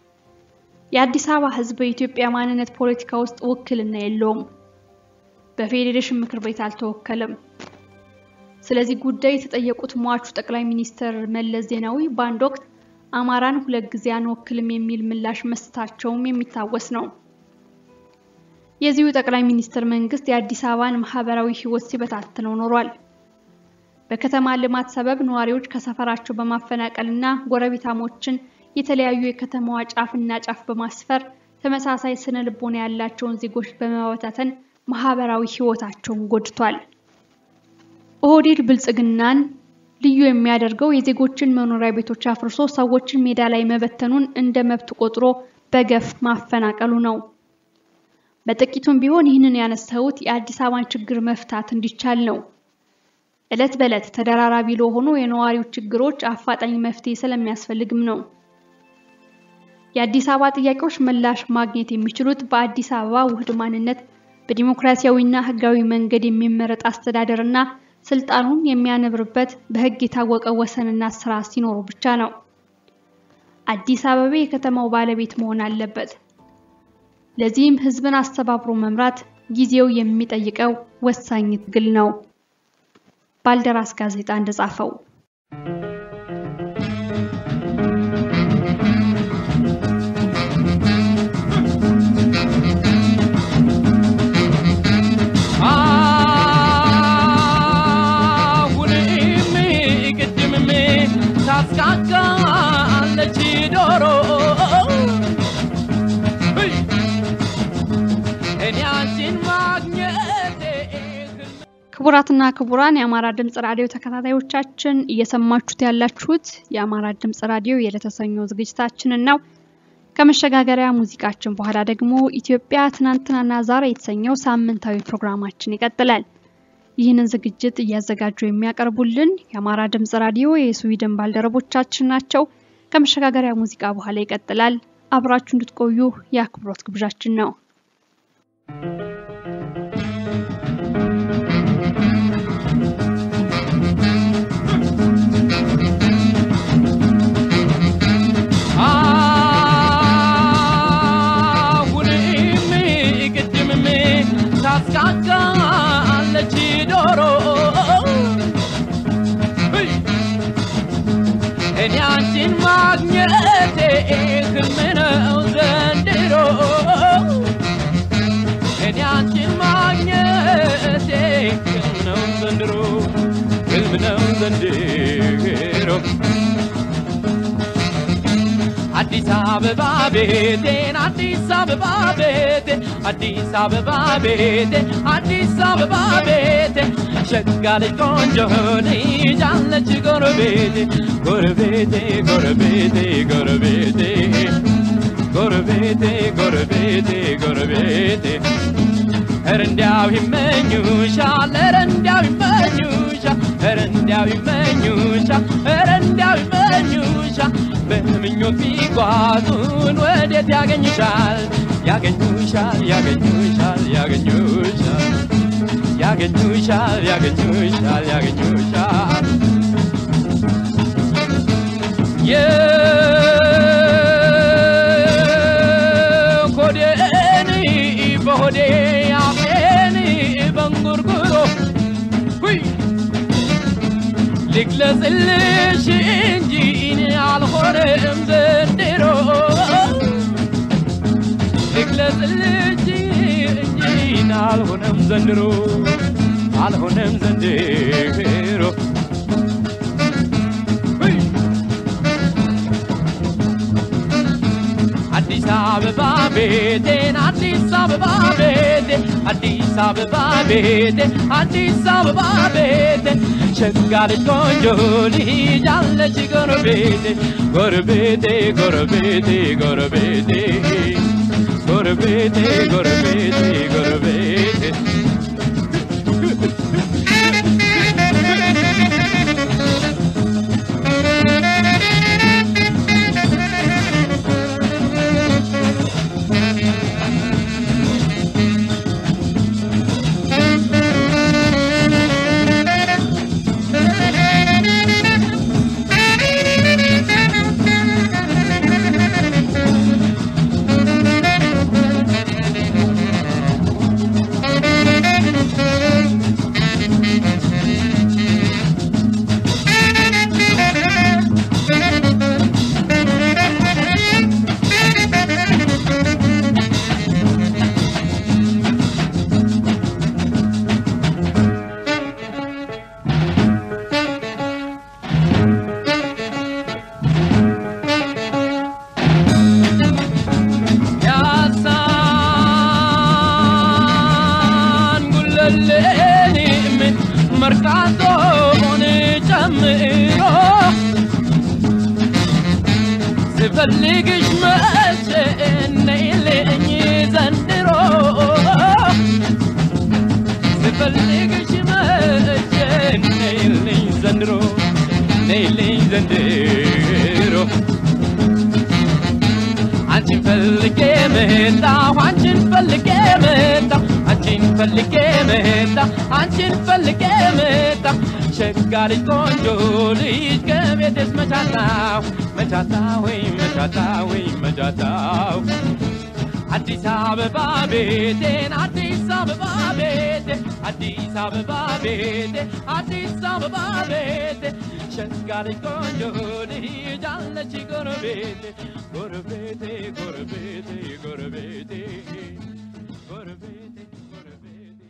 የአዲስ አበባ ህዝብ በኢትዮጵያ ማንነት ፖለቲካ ውስጥ ውክልና የለውም። በፌዴሬሽን ምክር ቤት አልተወከለም። ስለዚህ ጉዳይ የተጠየቁት ሟቹ ጠቅላይ ሚኒስትር መለስ ዜናዊ በአንድ ወቅት አማራን ሁለት ጊዜ አንወክልም የሚል ምላሽ መስጠታቸውም የሚታወስ ነው። የዚሁ ጠቅላይ ሚኒስትር መንግስት የአዲስ አበባን ማህበራዊ ህይወት ሲበታትነው ኖሯል። በከተማ ልማት ሰበብ ነዋሪዎች ከሰፈራቸው በማፈናቀልና ጎረቤታሞችን የተለያዩ የከተማዋ ጫፍና ጫፍ በማስፈር ተመሳሳይ ስነ ልቦና ያላቸውን ዜጎች በመበታተን ማህበራዊ ህይወታቸውን ጎድቷል። ኦህዴድ ብልጽግናን ልዩ የሚያደርገው የዜጎችን መኖሪያ ቤቶች አፍርሶ ሰዎችን ሜዳ ላይ መበተኑን እንደ መብት ቆጥሮ በገፍ ማፈናቀሉ ነው። በጥቂቱም ቢሆን ይህንን ያነሳሁት የአዲስ አበባን ችግር መፍታት እንዲቻል ነው። ዕለት በዕለት ተደራራቢ ለሆኑ የነዋሪው ችግሮች አፋጣኝ መፍትሄ ስለሚያስፈልግም ነው። የአዲስ አበባ ጥያቄዎች ምላሽ ማግኘት የሚችሉት በአዲስ አበባ ውህድ ማንነት በዲሞክራሲያዊና ህጋዊ መንገድ የሚመረጥ አስተዳደርና ስልጣኑን የሚያነብርበት በህግ የታወቀ ወሰንና ስራ ሲኖሩ ብቻ ነው። አዲስ አበባ የከተማው ባለቤት መሆን አለበት። ለዚህም ህዝብን አስተባብሮ መምራት ጊዜው የሚጠይቀው ወሳኝ ትግል ነው። ባልደራስ ጋዜጣ እንደጻፈው አሁንም ቅድምም ታስቃቃለች ዶሮ እይ! እኔ አንቺን ማግኘቴ ክቡራትና ክቡራን የአማራ ድምጽ ራዲዮ ተከታታዮቻችን እየሰማችሁት ያላችሁት የአማራ ድምጽ ራዲዮ የለተሰኘው ዝግጅታችንን ነው። ከመሸጋገሪያ ሙዚቃችን በኋላ ደግሞ ኢትዮጵያ ትናንትናና ዛሬ የተሰኘው ሳምንታዊ ፕሮግራማችን ይቀጥላል። ይህንን ዝግጅት እያዘጋጁ የሚያቀርቡልን የአማራ ድምጽ ራዲዮ የስዊድን ባልደረቦቻችን ናቸው። ከመሸጋገሪያ ሙዚቃ በኋላ ይቀጥላል። አብራችሁ እንድትቆዩ የአክብሮት ግብዣችን ነው። አሁንም ቅድምም ታስቃቃለች ዶሮ እይ! እኔ አንቺን ማግኘቴ ህልም ነው ዘንድሮ እኔ አንቺን ማግኘቴ ህልም ነው ዘንድሮ ህልም ነው ዘንድሮ አዲስ አበባ ቤቴን አዲስ አበባ ቤቴ አዲስ አበባ ቤቴ አዲስ አበባ ቤቴ ሸጋ ልጅ ቆንጆ ልጅ አለች ጎረቤቴ ጎረቤቴ ጎረቤቴ ጎረቤቴ ጎረቤቴ ጎረቤቴ ጎረቤቴ ኧረ እንዲያው ይመኙሻል ኧረ እንዲያው ይመኙሻል ኧረ እንዲያው ይመኙሻል ኧረ እንዲያው ይመኙሻል በምኞት ቢጓዙን ወዴት ያገኙሻል ያገኙሻል ያገኙሻል ያገኙሻል ያገኙሻል ያገኙሻል ያገኙሻል የሆዴን በሆዴ አፌን በንጉርጉሮ ሁይ ልግለጽልሽ እንጂ እኔ አልሆነም ዘንድሮ ልግለጽልጅ እንጂ አልሆነም ዘንድሮ አልሆነም ዘንድሮ አዲስ አበባ ቤቴን አዲስ አበባ ቤቴ አዲስ አበባ ቤቴ አዲስ አበባ ቤቴ ሸጋ ልጅ ቆንጆ ልጅ አለች ጎረቤቴ ጎረቤቴ ጎረቤቴ ጎረቤቴ ጎረቤቴ ጎረቤቴ ጎረቤቴ ያሳን ጉለሌንም መርካቶን ጨምሮ ስፈልግሽ መቼ ነይልኝ ዘንድሮ ስፈልግሽ መቼ ነይልኝ ዘንድሮ ነይልኝ ዘንድሮ አንቺን ፈልጌ መጣሁ አንቺን ፈልጌ መጣሁ አንቺን ፈልጌ መጣሁ አንቺን ፈልጌ መጣሁ ሸጋ ልጅ ቆንጆ ልጅ ከቤትስ መቻታው መቻታው ወይ መቻታው ወይ መቻታው አዲስ አበባ ቤቴን አዲስ አበባ ቤቴ አዲስ አበባ ቤቴ አዲስ አበባ ቤቴ ሸጋ ልጅ ቆንጆ ልጅ አለች ጎረቤቴ ጎረቤቴ ጎረቤቴ ጎረቤቴ ጎረቤቴ ጎረቤቴ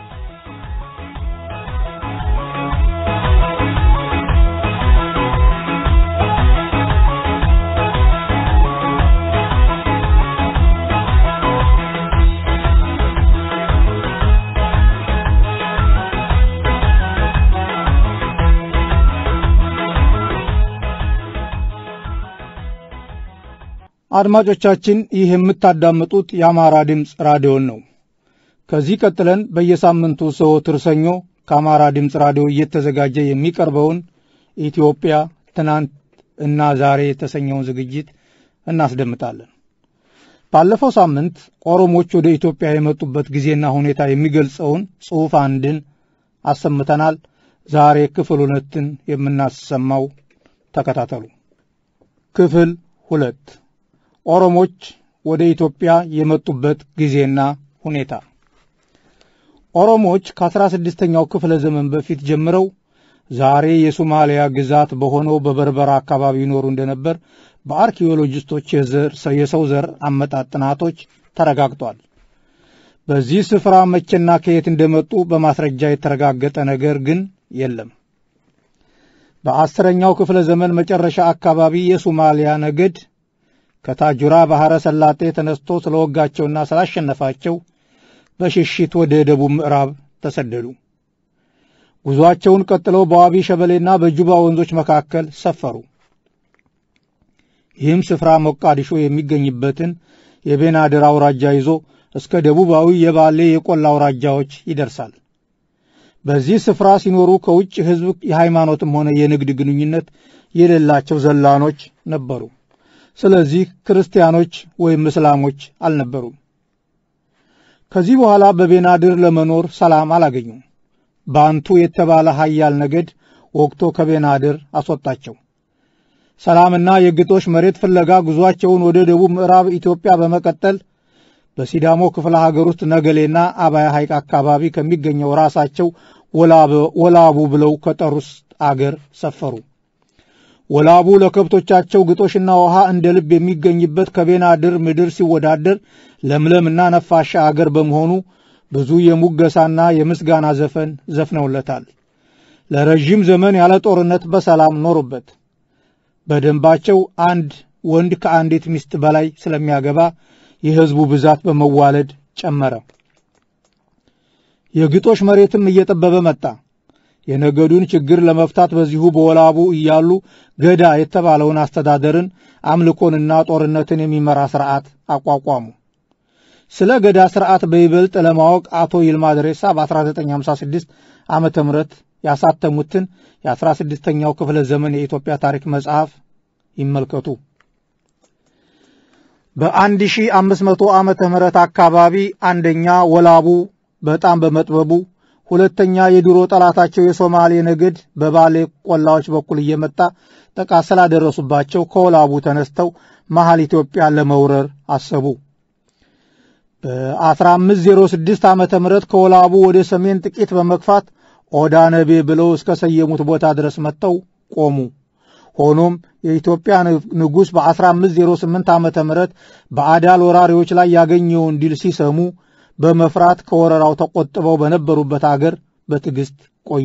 አድማጮቻችን ይህ የምታዳምጡት የአማራ ድምፅ ራዲዮን ነው። ከዚህ ቀጥለን በየሳምንቱ ዘወትር ሰኞ ከአማራ ድምፅ ራዲዮ እየተዘጋጀ የሚቀርበውን ኢትዮጵያ ትናንት እና ዛሬ የተሰኘውን ዝግጅት እናስደምጣለን። ባለፈው ሳምንት ኦሮሞዎች ወደ ኢትዮጵያ የመጡበት ጊዜና ሁኔታ የሚገልጸውን ጽሑፍ አንድን አሰምተናል። ዛሬ ክፍል ሁለትን የምናሰማው ተከታተሉ። ክፍል ሁለት ኦሮሞች ወደ ኢትዮጵያ የመጡበት ጊዜና ሁኔታ ኦሮሞዎች ከአስራ ስድስተኛው ክፍለ ዘመን በፊት ጀምረው ዛሬ የሶማሊያ ግዛት በሆነው በበርበራ አካባቢ ይኖሩ እንደነበር በአርኪኦሎጂስቶች የሰው ዘር አመጣጥ ጥናቶች ተረጋግጧል። በዚህ ስፍራ መቼና ከየት እንደመጡ በማስረጃ የተረጋገጠ ነገር ግን የለም። በአስረኛው ክፍለ ዘመን መጨረሻ አካባቢ የሶማሊያ ነገድ ከታጁራ ባሕረ ሰላጤ ተነስቶ ስለወጋቸውና ስላሸነፋቸው በሽሽት ወደ ደቡብ ምዕራብ ተሰደዱ። ጉዞአቸውን ቀጥለው በዋቢ ሸበሌና በጁባ ወንዞች መካከል ሰፈሩ። ይህም ስፍራ ሞቃዲሾ የሚገኝበትን የቤናድር አውራጃ ይዞ እስከ ደቡባዊ የባሌ የቆላ አውራጃዎች ይደርሳል። በዚህ ስፍራ ሲኖሩ ከውጭ ሕዝብ የሃይማኖትም ሆነ የንግድ ግንኙነት የሌላቸው ዘላኖች ነበሩ። ስለዚህ ክርስቲያኖች ወይም እስላሞች አልነበሩም። ከዚህ በኋላ በቤናድር ለመኖር ሰላም አላገኙም። ባንቱ የተባለ ኃያል ነገድ ወቅቶ ከቤናድር አስወጣቸው። ሰላምና የግጦሽ መሬት ፍለጋ ጉዞአቸውን ወደ ደቡብ ምዕራብ ኢትዮጵያ በመቀጠል በሲዳሞ ክፍለ ሀገር ውስጥ ነገሌና አባያ ሐይቅ አካባቢ ከሚገኘው ራሳቸው ወላቡ ብለው ከጠሩት አገር ሰፈሩ። ወላቡ ለከብቶቻቸው ግጦሽና ውሃ እንደ ልብ የሚገኝበት ከቤናድር ምድር ሲወዳደር ለምለምና ነፋሻ አገር በመሆኑ ብዙ የሙገሳና የምስጋና ዘፈን ዘፍነውለታል። ለረዥም ዘመን ያለ ጦርነት በሰላም ኖሩበት። በደንባቸው አንድ ወንድ ከአንዲት ሚስት በላይ ስለሚያገባ የሕዝቡ ብዛት በመዋለድ ጨመረ። የግጦሽ መሬትም እየጠበበ መጣ። የነገዱን ችግር ለመፍታት በዚሁ በወላቡ እያሉ ገዳ የተባለውን አስተዳደርን አምልኮንና ጦርነትን የሚመራ ሥርዓት አቋቋሙ። ስለ ገዳ ሥርዓት በይበልጥ ለማወቅ አቶ ይልማ ድሬሳ በ1956 ዓመተ ምህረት ያሳተሙትን የ16ኛው ክፍለ ዘመን የኢትዮጵያ ታሪክ መጽሐፍ ይመልከቱ። በ1500 ዓመተ ምህረት አካባቢ አንደኛ ወላቡ በጣም በመጥበቡ ሁለተኛ የድሮ ጠላታቸው የሶማሌ ነገድ በባሌ ቆላዎች በኩል እየመጣ ጥቃት ስላደረሱባቸው ከወላቡ ተነስተው መሐል ኢትዮጵያን ለመውረር አሰቡ። በ1506 ዓመተ ምህረት ከወላቡ ወደ ሰሜን ጥቂት በመግፋት ኦዳ ነቤ ብለው እስከ ሰየሙት ቦታ ድረስ መጥተው ቆሙ። ሆኖም የኢትዮጵያ ንጉሥ በ1508 ዓመተ ምህረት በአዳል ወራሪዎች ላይ ያገኘውን ድል ሲሰሙ በመፍራት ከወረራው ተቆጥበው በነበሩበት አገር በትዕግሥት ቆዩ።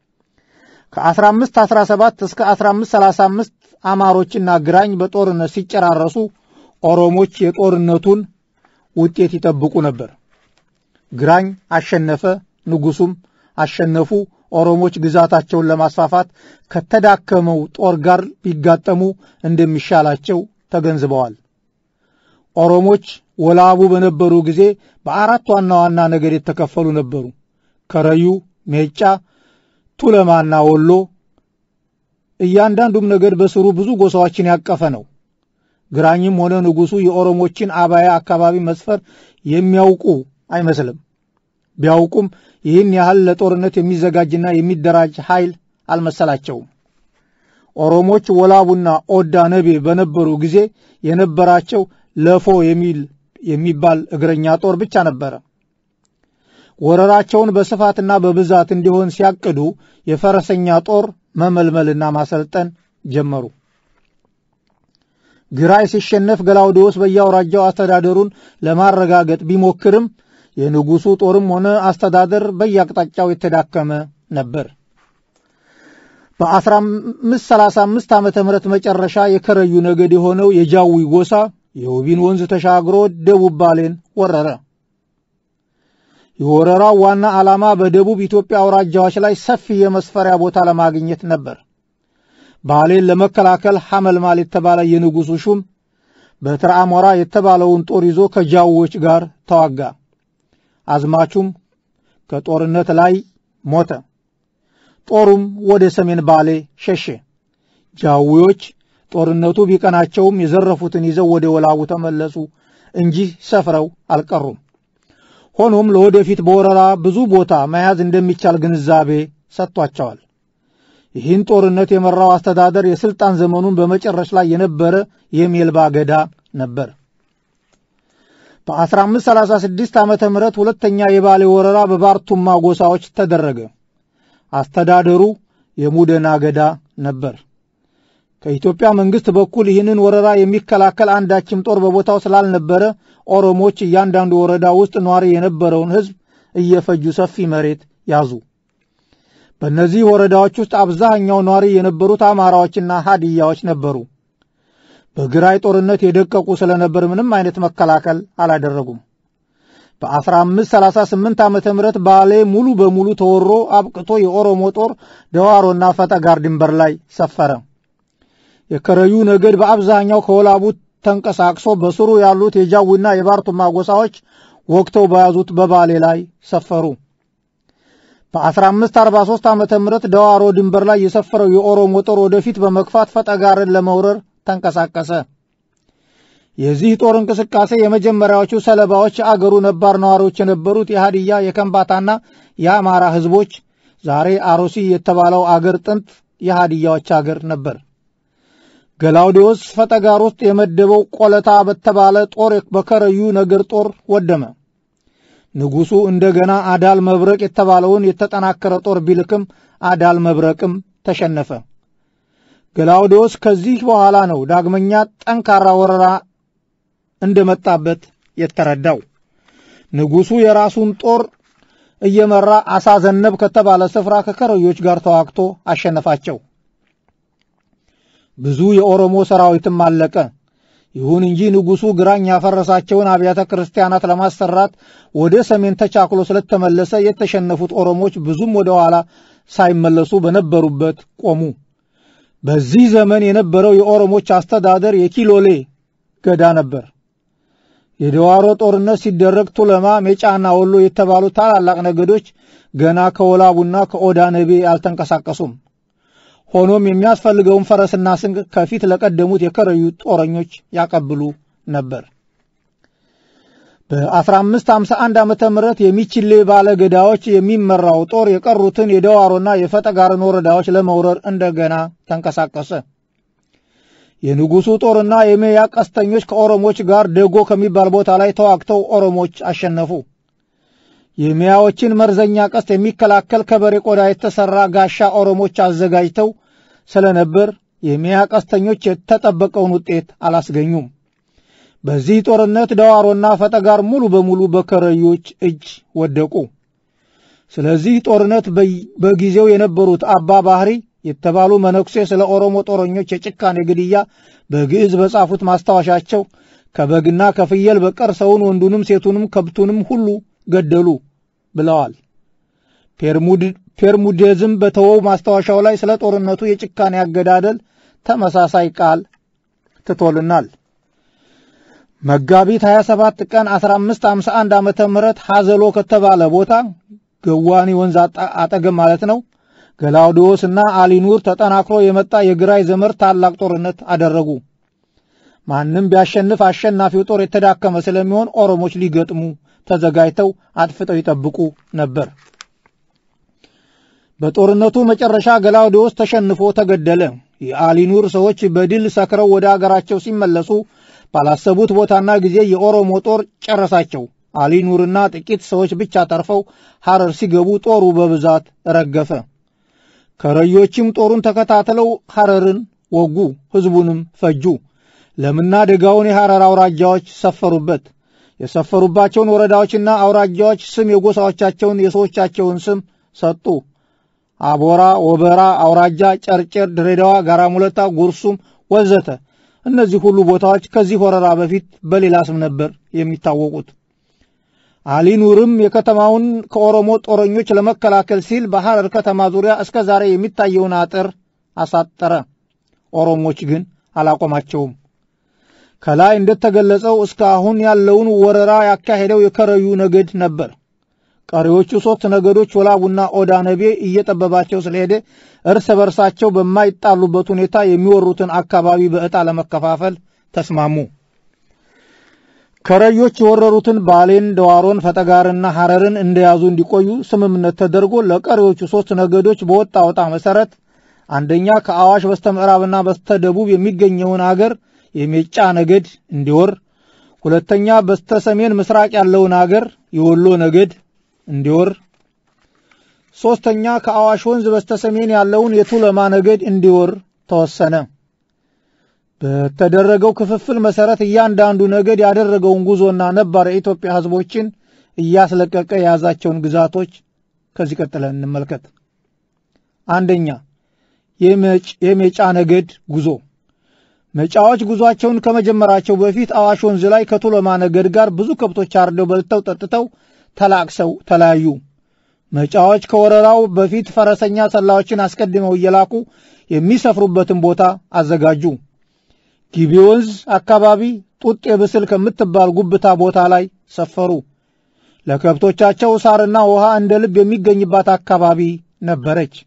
ከ1517 እስከ 1535 አማሮችና ግራኝ በጦርነት ሲጨራረሱ ኦሮሞች የጦርነቱን ውጤት ይጠብቁ ነበር። ግራኝ አሸነፈ፣ ንጉሡም አሸነፉ። ኦሮሞች ግዛታቸውን ለማስፋፋት ከተዳከመው ጦር ጋር ቢጋጠሙ እንደሚሻላቸው ተገንዝበዋል። ኦሮሞች ወላቡ በነበሩ ጊዜ በአራት ዋና ዋና ነገድ የተከፈሉ ነበሩ። ከረዩ፣ ሜጫ፣ ቱለማና ወሎ። እያንዳንዱም ነገድ በስሩ ብዙ ጎሳዎችን ያቀፈ ነው። ግራኝም ሆነ ንጉሡ የኦሮሞችን አባያ አካባቢ መስፈር የሚያውቁ አይመስልም። ቢያውቁም ይህን ያህል ለጦርነት የሚዘጋጅና የሚደራጅ ኃይል አልመሰላቸውም። ኦሮሞች ወላቡና ኦዳ ነቤ በነበሩ ጊዜ የነበራቸው ለፎ የሚል የሚባል እግረኛ ጦር ብቻ ነበረ። ወረራቸውን በስፋትና በብዛት እንዲሆን ሲያቅዱ የፈረሰኛ ጦር መመልመልና ማሰልጠን ጀመሩ። ግራኝ ሲሸነፍ ገላውዴዎስ በየአውራጃው አስተዳደሩን ለማረጋገጥ ቢሞክርም የንጉሡ ጦርም ሆነ አስተዳደር በየአቅጣጫው የተዳከመ ነበር። በ1535 ዓመተ ምህረት መጨረሻ የከረዩ ነገድ የሆነው የጃዊ ጎሳ የውቢን ወንዝ ተሻግሮ ደቡብ ባሌን ወረረ። የወረራው ዋና ዓላማ በደቡብ ኢትዮጵያ አውራጃዎች ላይ ሰፊ የመስፈሪያ ቦታ ለማግኘት ነበር። ባሌን ለመከላከል ሐመልማል የተባለ የንጉሡ ሹም በትረ አሞራ የተባለውን ጦር ይዞ ከጃዊዎች ጋር ተዋጋ። አዝማቹም ከጦርነት ላይ ሞተ። ጦሩም ወደ ሰሜን ባሌ ሸሸ። ጃዊዎች ጦርነቱ ቢቀናቸውም የዘረፉትን ይዘው ወደ ወላቡ ተመለሱ እንጂ ሰፍረው አልቀሩም። ሆኖም ለወደፊት በወረራ ብዙ ቦታ መያዝ እንደሚቻል ግንዛቤ ሰጥቷቸዋል። ይህን ጦርነት የመራው አስተዳደር የሥልጣን ዘመኑን በመጨረስ ላይ የነበረ የሜልባ ገዳ ነበር። በ1536 ዓመተ ምህረት ሁለተኛ የባሌ ወረራ በባርቱማ ጎሳዎች ተደረገ። አስተዳደሩ የሙደና ገዳ ነበር። ከኢትዮጵያ መንግሥት በኩል ይህንን ወረራ የሚከላከል አንዳችም ጦር በቦታው ስላልነበረ ኦሮሞች እያንዳንዱ ወረዳ ውስጥ ኗሪ የነበረውን ሕዝብ እየፈጁ ሰፊ መሬት ያዙ። በእነዚህ ወረዳዎች ውስጥ አብዛኛው ኗሪ የነበሩት አማራዎችና ሀዲያዎች ነበሩ። በግራኝ ጦርነት የደቀቁ ስለነበር ምንም አይነት መከላከል አላደረጉም። በ1538 ዓመተ ምህረት ባሌ ሙሉ በሙሉ ተወሮ አብቅቶ የኦሮሞ ጦር ደዋሮና ፈጠጋር ድንበር ላይ ሰፈረ። የከረዩ ነገድ በአብዛኛው ከወላቡ ተንቀሳቅሶ በስሩ ያሉት የጃዊና የባርቱማ ጎሳዎች ወቅተው በያዙት በባሌ ላይ ሰፈሩ። በ1543 ዓመተ ምህረት ደዋሮ ድንበር ላይ የሰፈረው የኦሮሞ ጦር ወደፊት በመግፋት ፈጠጋርን ለመውረር ተንቀሳቀሰ። የዚህ ጦር እንቅስቃሴ የመጀመሪያዎቹ ሰለባዎች የአገሩ ነባር ነዋሪዎች የነበሩት የሃዲያ የከምባታና የአማራ ሕዝቦች ዛሬ አሮሲ የተባለው አገር ጥንት የሃዲያዎች አገር ነበር። ገላውዴዎስ ፈጠጋር ውስጥ የመደበው ቆለታ በተባለ ጦር በከረዩ ነገር ጦር ወደመ። ንጉሡ እንደገና አዳል መብረቅ የተባለውን የተጠናከረ ጦር ቢልክም አዳል መብረቅም ተሸነፈ። ገላውዴዎስ ከዚህ በኋላ ነው ዳግመኛ ጠንካራ ወረራ እንደመጣበት የተረዳው። ንጉሡ የራሱን ጦር እየመራ አሳ ዘነብ ከተባለ ስፍራ ከከረዮች ጋር ተዋግቶ አሸነፋቸው። ብዙ የኦሮሞ ሰራዊትም አለቀ። ይሁን እንጂ ንጉሡ ግራኝ ያፈረሳቸውን አብያተ ክርስቲያናት ለማሰራት ወደ ሰሜን ተቻክሎ ስለተመለሰ የተሸነፉት ኦሮሞች ብዙም ወደ ኋላ ሳይመለሱ በነበሩበት ቆሙ። በዚህ ዘመን የነበረው የኦሮሞች አስተዳደር የኪሎሌ ገዳ ነበር። የደዋሮ ጦርነት ሲደረግ ቱለማ፣ ሜጫና ወሎ የተባሉ ታላላቅ ነገዶች ገና ከወላቡና ከኦዳ ነቤ አልተንቀሳቀሱም። ሆኖም የሚያስፈልገውን ፈረስና ስንቅ ከፊት ለቀደሙት የከረዩ ጦረኞች ያቀብሉ ነበር። በ1551 ዓመተ ምህረት የሚችሌ ባለ ገዳዎች የሚመራው ጦር የቀሩትን የደዋሮና የፈጠጋርን ወረዳዎች ለመውረር እንደገና ተንቀሳቀሰ። የንጉሡ ጦርና የሜያ ቀስተኞች ከኦሮሞች ጋር ደጎ ከሚባል ቦታ ላይ ተዋግተው ኦሮሞች አሸነፉ። የሜያዎችን መርዘኛ ቀስት የሚከላከል ከበሬ ቆዳ የተሠራ ጋሻ ኦሮሞች አዘጋጅተው ስለነበር የሜያ ቀስተኞች የተጠበቀውን ውጤት አላስገኙም። በዚህ ጦርነት ደዋሮና ፈጠጋር ሙሉ በሙሉ በከረዮች እጅ ወደቁ። ስለዚህ ጦርነት በጊዜው የነበሩት አባ ባህሪ የተባሉ መነኩሴ ስለ ኦሮሞ ጦረኞች የጭካኔ ግድያ በግዕዝ በጻፉት ማስታወሻቸው ከበግና ከፍየል በቀር ሰውን፣ ወንዱንም፣ ሴቱንም ከብቱንም ሁሉ ገደሉ ብለዋል። ፔርሙዴዝም በተወው ማስታወሻው ላይ ስለ ጦርነቱ የጭካኔ አገዳደል ተመሳሳይ ቃል ትቶልናል። መጋቢት 27 ቀን 1551 ዓመተ ምህረት ሐዘሎ ከተባለ ቦታ ገዋኒ ወንዝ አጠገብ ማለት ነው ገላውዲዮስ እና አሊኑር ተጠናክሮ የመጣ የግራኝ ዘመር ታላቅ ጦርነት አደረጉ። ማንም ቢያሸንፍ አሸናፊው ጦር የተዳከመ ስለሚሆን ኦሮሞች ሊገጥሙ ተዘጋጅተው አጥፍተው ይጠብቁ ነበር። በጦርነቱ መጨረሻ ገላውዲዮስ ተሸንፎ ተገደለ። የአሊኑር ሰዎች በድል ሰክረው ወደ አገራቸው ሲመለሱ ባላሰቡት ቦታና ጊዜ የኦሮሞ ጦር ጨረሳቸው። አሊኑርና ጥቂት ሰዎች ብቻ ተርፈው ሐረር ሲገቡ ጦሩ በብዛት ረገፈ። ከረዮችም ጦሩን ተከታትለው ሐረርን ወጉ፣ ሕዝቡንም ፈጁ። ለምና ደጋውን የሐረር አውራጃዎች ሰፈሩበት። የሰፈሩባቸውን ወረዳዎችና አውራጃዎች ስም የጎሳዎቻቸውን የሰዎቻቸውን ስም ሰጡ። አቦራ፣ ወበራ አውራጃ፣ ጨርጨር፣ ድሬዳዋ፣ ጋራ ሙለታ፣ ጉርሱም ወዘተ። እነዚህ ሁሉ ቦታዎች ከዚህ ወረራ በፊት በሌላ ስም ነበር የሚታወቁት። አሊ ኑርም የከተማውን ከኦሮሞ ጦረኞች ለመከላከል ሲል በሐረር ከተማ ዙሪያ እስከ ዛሬ የሚታየውን አጥር አሳጠረ። ኦሮሞች ግን አላቆማቸውም። ከላይ እንደተገለጸው እስካሁን ያለውን ወረራ ያካሄደው የከረዩ ነገድ ነበር። ቀሪዎቹ ሦስት ነገዶች ወላቡና ኦዳ ነቤ እየጠበባቸው ስለሄደ እርስ በርሳቸው በማይጣሉበት ሁኔታ የሚወሩትን አካባቢ በዕጣ ለመከፋፈል ተስማሙ። ከረዮች የወረሩትን ባሌን፣ ደዋሮን፣ ፈጠጋርና ሐረርን እንደያዙ እንዲቆዩ ስምምነት ተደርጎ ለቀሪዎቹ ሦስት ነገዶች በወጣ ወጣ መሠረት አንደኛ ከአዋሽ በስተ ምዕራብና በስተ ደቡብ የሚገኘውን አገር የሜጫ ነገድ እንዲወር፣ ሁለተኛ በስተ ሰሜን ምስራቅ ያለውን አገር የወሎ ነገድ እንዲወር፣ ሦስተኛ ከአዋሽ ወንዝ በስተ ሰሜን ያለውን የቱለማ ነገድ እንዲወር ተወሰነ። በተደረገው ክፍፍል መሠረት እያንዳንዱ ነገድ ያደረገውን ጉዞና ነባር የኢትዮጵያ ሕዝቦችን እያስለቀቀ የያዛቸውን ግዛቶች ከዚህ ቀጥለን እንመልከት። አንደኛ የሜጫ ነገድ ጉዞ። መጫዎች ጉዟቸውን ከመጀመራቸው በፊት አዋሽ ወንዝ ላይ ከቱለማ ነገድ ጋር ብዙ ከብቶች አርደው በልተው ጠጥተው ተላቅሰው ተለያዩ። መጫዎች ከወረራው በፊት ፈረሰኛ ሰላዮችን አስቀድመው እየላኩ የሚሰፍሩበትን ቦታ አዘጋጁ። ጊቤ ወንዝ አካባቢ ጡጤ ብስል ከምትባል ጉብታ ቦታ ላይ ሰፈሩ። ለከብቶቻቸው ሳርና ውሃ እንደ ልብ የሚገኝባት አካባቢ ነበረች።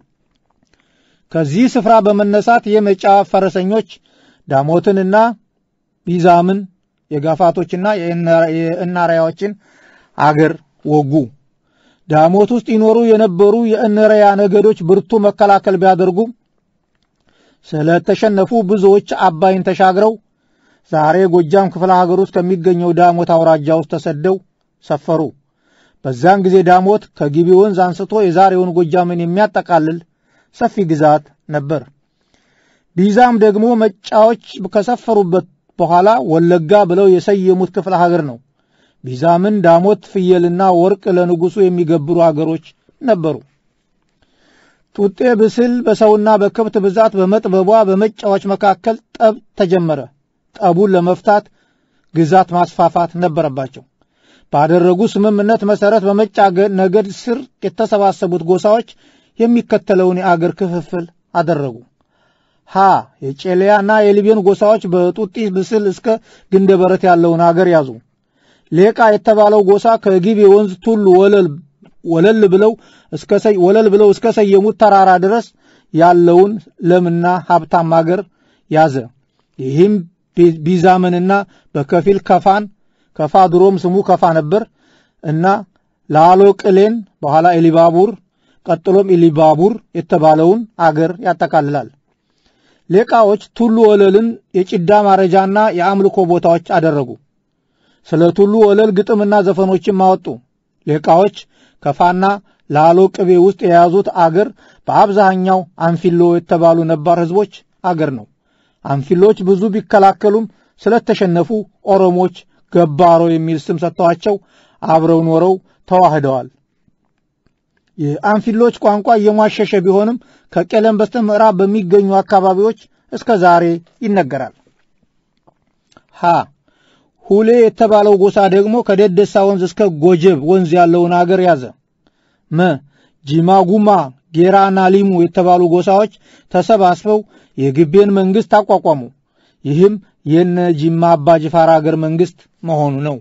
ከዚህ ስፍራ በመነሳት የመጫ ፈረሰኞች ዳሞትንና ቢዛምን የጋፋቶችና የእናርያዎችን አገር ወጉ። ዳሞት ውስጥ ይኖሩ የነበሩ የእነረያ ነገዶች ብርቱ መከላከል ቢያደርጉም ስለተሸነፉ ብዙዎች አባይን ተሻግረው ዛሬ ጎጃም ክፍለ ሀገር ውስጥ ከሚገኘው ዳሞት አውራጃ ውስጥ ተሰደው ሰፈሩ። በዚያን ጊዜ ዳሞት ከጊቤ ወንዝ አንስቶ የዛሬውን ጎጃምን የሚያጠቃልል ሰፊ ግዛት ነበር። ቢዛም ደግሞ መጫዎች ከሰፈሩበት በኋላ ወለጋ ብለው የሰየሙት ክፍለ ሀገር ነው። ቢዛምን ዳሞት፣ ፍየልና ወርቅ ለንጉሡ የሚገብሩ አገሮች ነበሩ። ጡጤ ብስል በሰውና በከብት ብዛት በመጥበቧ በመጫዎች መካከል ጠብ ተጀመረ። ጠቡን ለመፍታት ግዛት ማስፋፋት ነበረባቸው። ባደረጉ ስምምነት መሠረት በመጫ ነገድ ስር የተሰባሰቡት ጎሳዎች የሚከተለውን የአገር ክፍፍል አደረጉ። ሀ የጨለያና የሊቤን ጎሳዎች በጡጢ ብስል እስከ ግንደ በረት ያለውን አገር ያዙ። ሌቃ የተባለው ጎሳ ከጊቤ ወንዝ ቱሉ ወለል ወለል ብለው እስከ ወለል ብለው እስከ ሰየሙት ተራራ ድረስ ያለውን ለምና ሀብታም አገር ያዘ። ይህም ቢዛምንና በከፊል ከፋን ከፋ ድሮም ስሙ ከፋ ነበር እና ላሎ ቅሌን በኋላ ኤሊባቡር ቀጥሎም ኢሊባቡር የተባለውን አገር ያጠቃልላል። ሌቃዎች ቱሉ ወለልን የጭዳ ማረጃና የአምልኮ ቦታዎች አደረጉ። ስለ ቱሉ ወለል ግጥምና ዘፈኖችም አወጡ። ሌቃዎች ከፋና ላሎ ቅቤ ውስጥ የያዙት አገር በአብዛኛው አንፊሎ የተባሉ ነባር ሕዝቦች አገር ነው። አንፊሎች ብዙ ቢከላከሉም ስለተሸነፉ ኦሮሞች ገባሮ የሚል ስም ሰጥተዋቸው አብረው ኖረው ተዋህደዋል። የአንፊሎች ቋንቋ እየሟሸሸ ቢሆንም ከቄለም በስተ ምዕራብ በሚገኙ አካባቢዎች እስከ ዛሬ ይነገራል። ሀ ሁሌ የተባለው ጎሳ ደግሞ ከደደሳ ወንዝ እስከ ጎጀብ ወንዝ ያለውን አገር ያዘ። መ ጂማጉማ፣ ጌራና ሊሙ የተባሉ ጎሳዎች ተሰባስበው የግቤን መንግሥት አቋቋሙ። ይህም የነ ጂማ አባ ጅፋር አገር መንግሥት መሆኑ ነው።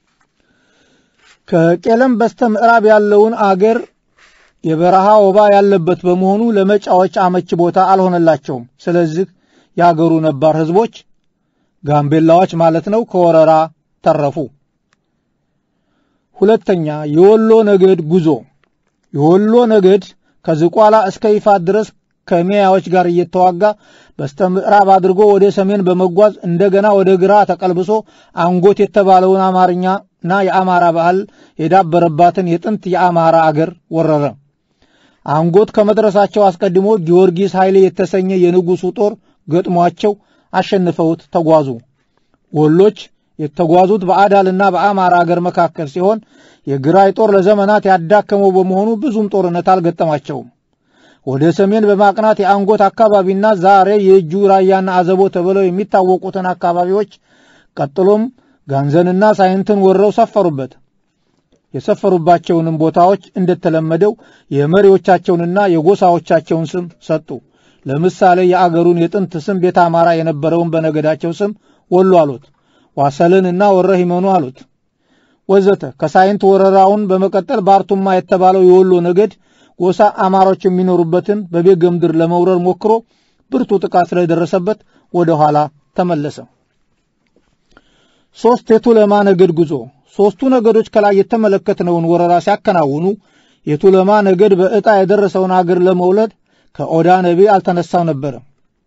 ከቄለም በስተ ምዕራብ ያለውን አገር የበረሃ ወባ ያለበት በመሆኑ ለመጫዎች አመች ቦታ አልሆነላቸውም። ስለዚህ የአገሩ ነባር ሕዝቦች ጋምቤላዎች ማለት ነው ከወረራ ተረፉ። ሁለተኛ የወሎ ነገድ ጉዞ። የወሎ ነገድ ከዝቋላ እስከ ይፋት ድረስ ከሜያዎች ጋር እየተዋጋ በስተ ምዕራብ አድርጎ ወደ ሰሜን በመጓዝ እንደገና ወደ ግራ ተቀልብሶ አንጎት የተባለውን አማርኛና የአማራ ባህል የዳበረባትን የጥንት የአማራ አገር ወረረ። አንጎት ከመድረሳቸው አስቀድሞ ጊዮርጊስ ኃይሌ የተሰኘ የንጉሡ ጦር ገጥሟቸው አሸንፈውት ተጓዙ። ወሎች የተጓዙት በአዳልና በአማራ አገር መካከል ሲሆን የግራይ ጦር ለዘመናት ያዳከመው በመሆኑ ብዙም ጦርነት አልገጠማቸውም። ወደ ሰሜን በማቅናት የአንጎት አካባቢና ዛሬ የእጁ ራያና አዘቦ ተብለው የሚታወቁትን አካባቢዎች ቀጥሎም ጋንዘንና ሳይንትን ወረው ሰፈሩበት። የሰፈሩባቸውንም ቦታዎች እንደተለመደው የመሪዎቻቸውንና የጎሳዎቻቸውን ስም ሰጡ። ለምሳሌ የአገሩን የጥንት ስም ቤተ አማራ የነበረውን በነገዳቸው ስም ወሎ አሉት። ዋሰልንና ወረ ሂመኑ አሉት ወዘተ። ከሳይንት ወረራውን በመቀጠል ባርቱማ የተባለው የወሎ ነገድ ጎሳ አማሮች የሚኖሩበትን በቤገ ምድር ለመውረር ሞክሮ ብርቱ ጥቃት ስለደረሰበት ወደ ኋላ ተመለሰ። ሦስት የቱለማ ነገድ ጉዞ። ሦስቱ ነገዶች ከላይ የተመለከትነውን ወረራ ሲያከናውኑ የቱለማ ነገድ በዕጣ የደረሰውን አገር ለመውለድ ከኦዳ ነቢ አልተነሳም ነበረ።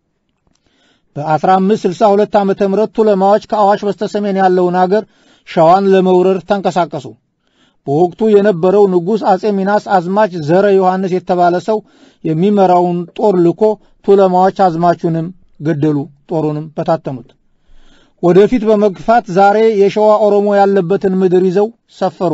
በ1562 ዓ ም ቱለማዎች ከአዋሽ በስተሰሜን ያለውን አገር ሸዋን ለመውረር ተንቀሳቀሱ። በወቅቱ የነበረው ንጉሥ አጼ ሚናስ አዝማች ዘረ ዮሐንስ የተባለ ሰው የሚመራውን ጦር ልኮ ቱለማዎች አዝማቹንም ገደሉ፣ ጦሩንም በታተኑት። ወደፊት በመግፋት ዛሬ የሸዋ ኦሮሞ ያለበትን ምድር ይዘው ሰፈሩ።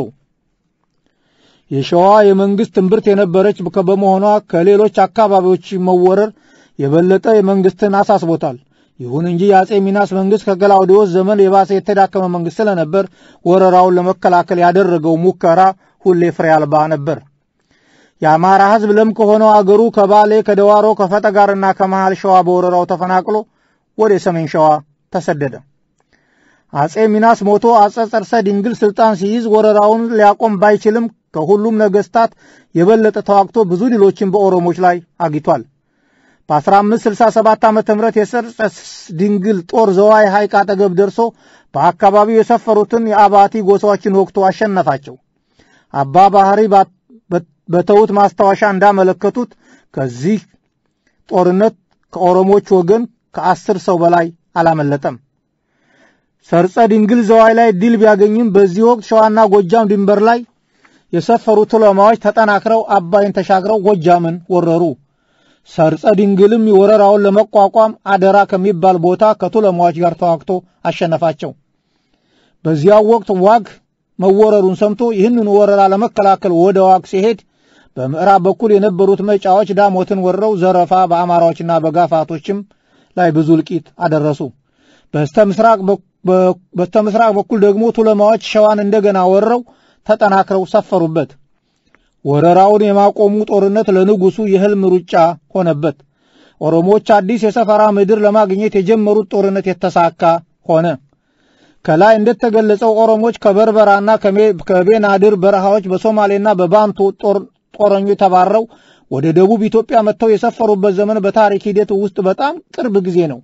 የሸዋ የመንግሥት እምብርት የነበረች በመሆኗ ከሌሎች አካባቢዎች መወረር የበለጠ የመንግሥትን አሳስቦታል። ይሁን እንጂ የአጼ ሚናስ መንግሥት ከገላውዴዎስ ዘመን የባሰ የተዳከመ መንግሥት ስለነበር ወረራውን ለመከላከል ያደረገው ሙከራ ሁሌ ፍሬ አልባ ነበር። የአማራ ሕዝብ ለም ከሆነው አገሩ ከባሌ፣ ከደዋሮ፣ ከፈጠጋርና ከመሃል ሸዋ በወረራው ተፈናቅሎ ወደ ሰሜን ሸዋ ተሰደደ። አጼ ሚናስ ሞቶ አጼ ጸርሰ ድንግል ስልጣን ሲይዝ ወረራውን ሊያቆም ባይችልም ከሁሉም ነገሥታት የበለጠ ተዋግቶ ብዙ ድሎችን በኦሮሞች ላይ አግኝቷል። በ1567 ዓ ም የሰርጸ ድንግል ጦር ዘዋይ ሐይቅ አጠገብ ደርሶ በአካባቢው የሰፈሩትን የአባቲ ጎሳዎችን ወቅቶ አሸነፋቸው። አባ ባህሪ በተዉት ማስታወሻ እንዳመለከቱት ከዚህ ጦርነት ከኦሮሞች ወገን ከአስር ሰው በላይ አላመለጠም። ሰርጸ ድንግል ዘዋይ ላይ ድል ቢያገኝም በዚህ ወቅት ሸዋና ጎጃም ድንበር ላይ የሰፈሩ ቱለማዎች ተጠናክረው አባይን ተሻግረው ጎጃምን ወረሩ። ሰርጸ ድንግልም ወረራውን ለመቋቋም አደራ ከሚባል ቦታ ከቱለማዎች ጋር ተዋግቶ አሸነፋቸው። በዚያው ወቅት ዋግ መወረሩን ሰምቶ ይህንን ወረራ ለመከላከል ወደ ዋግ ሲሄድ በምዕራብ በኩል የነበሩት መጫዎች ዳሞትን ወረው ዘረፋ በአማራዎችና በጋፋቶችም ላይ ብዙ እልቂት አደረሱ። በስተ ምስራቅ በኩል ደግሞ ቱለማዎች ሸዋን እንደገና ወረው ተጠናክረው ሰፈሩበት። ወረራውን የማቆሙ ጦርነት ለንጉሡ የሕልም ሩጫ ሆነበት። ኦሮሞዎች አዲስ የሰፈራ ምድር ለማግኘት የጀመሩት ጦርነት የተሳካ ሆነ። ከላይ እንደተገለጸው ኦሮሞዎች ከበርበራና ከቤናድር በረሃዎች በሶማሌና በባንቱ ጦረኞች ተባረው ወደ ደቡብ ኢትዮጵያ መጥተው የሰፈሩበት ዘመን በታሪክ ሂደት ውስጥ በጣም ቅርብ ጊዜ ነው።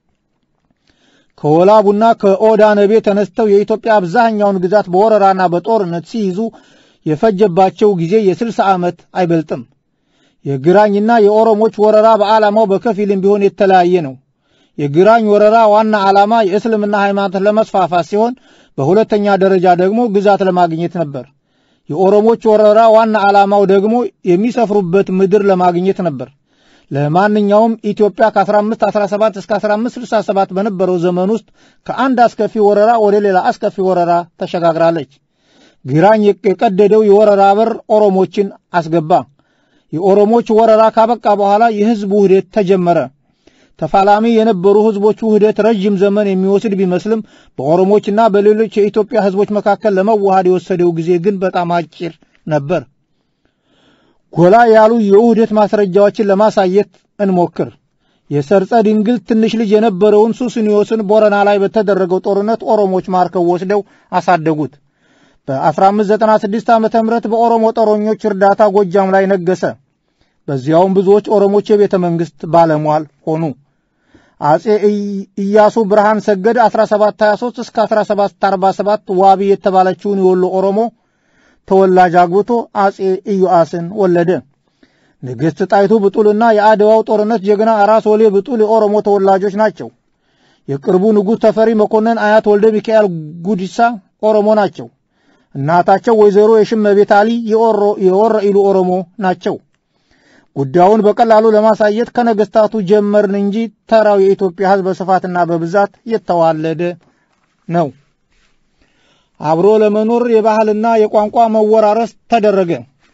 ከወላቡና ከኦዳ ነቤ ተነስተው የኢትዮጵያ አብዛኛውን ግዛት በወረራና በጦርነት ሲይዙ የፈጀባቸው ጊዜ የስልሳ ዓመት አይበልጥም። የግራኝና የኦሮሞች ወረራ በዓላማው በከፊልም ቢሆን የተለያየ ነው። የግራኝ ወረራ ዋና ዓላማ የእስልምና ሃይማኖት ለመስፋፋት ሲሆን፣ በሁለተኛ ደረጃ ደግሞ ግዛት ለማግኘት ነበር። የኦሮሞች ወረራ ዋና ዓላማው ደግሞ የሚሰፍሩበት ምድር ለማግኘት ነበር። ለማንኛውም ኢትዮጵያ ከ1517 እስከ 1567 በነበረው ዘመን ውስጥ ከአንድ አስከፊ ወረራ ወደ ሌላ አስከፊ ወረራ ተሸጋግራለች። ግራኝ የቀደደው የወረራ በር ኦሮሞችን አስገባ። የኦሮሞች ወረራ ካበቃ በኋላ የሕዝብ ውህደት ተጀመረ። ተፋላሚ የነበሩ ሕዝቦች ውህደት ረዥም ዘመን የሚወስድ ቢመስልም በኦሮሞችና በሌሎች የኢትዮጵያ ሕዝቦች መካከል ለመዋሃድ የወሰደው ጊዜ ግን በጣም አጭር ነበር። ጎላ ያሉ የውህደት ማስረጃዎችን ለማሳየት እንሞክር። የሰርጸ ድንግል ትንሽ ልጅ የነበረውን ሱስንዮስን ቦረና ላይ በተደረገው ጦርነት ኦሮሞች ማርከው ወስደው አሳደጉት። በ1596 ዓ ም በኦሮሞ ጦረኞች እርዳታ ጎጃም ላይ ነገሰ። በዚያውም ብዙዎች ኦሮሞች የቤተ መንግሥት ባለሟል ሆኑ። አጼ ኢያሱ ብርሃን ሰገድ 1723 እስከ 1747 ዋቢ የተባለችውን የወሎ ኦሮሞ ተወላጅ አግብቶ አጼ ኢዮአስን ወለደ። ንግሥት ጣይቱ ብጡልና የአድዋው ጦርነት ጀግና ራስ ወሌ ብጡል የኦሮሞ ተወላጆች ናቸው። የቅርቡ ንጉሥ ተፈሪ መኮንን አያት ወልደ ሚካኤል ጉዲሳ ኦሮሞ ናቸው። እናታቸው ወይዘሮ የሽመቤት አሊ የወረኢሉ ኦሮሞ ናቸው። ጉዳዩን በቀላሉ ለማሳየት ከነገሥታቱ ጀመርን እንጂ ተራው የኢትዮጵያ ሕዝብ በስፋትና በብዛት የተዋለደ ነው። አብሮ ለመኖር የባህልና የቋንቋ መወራረስ ተደረገ።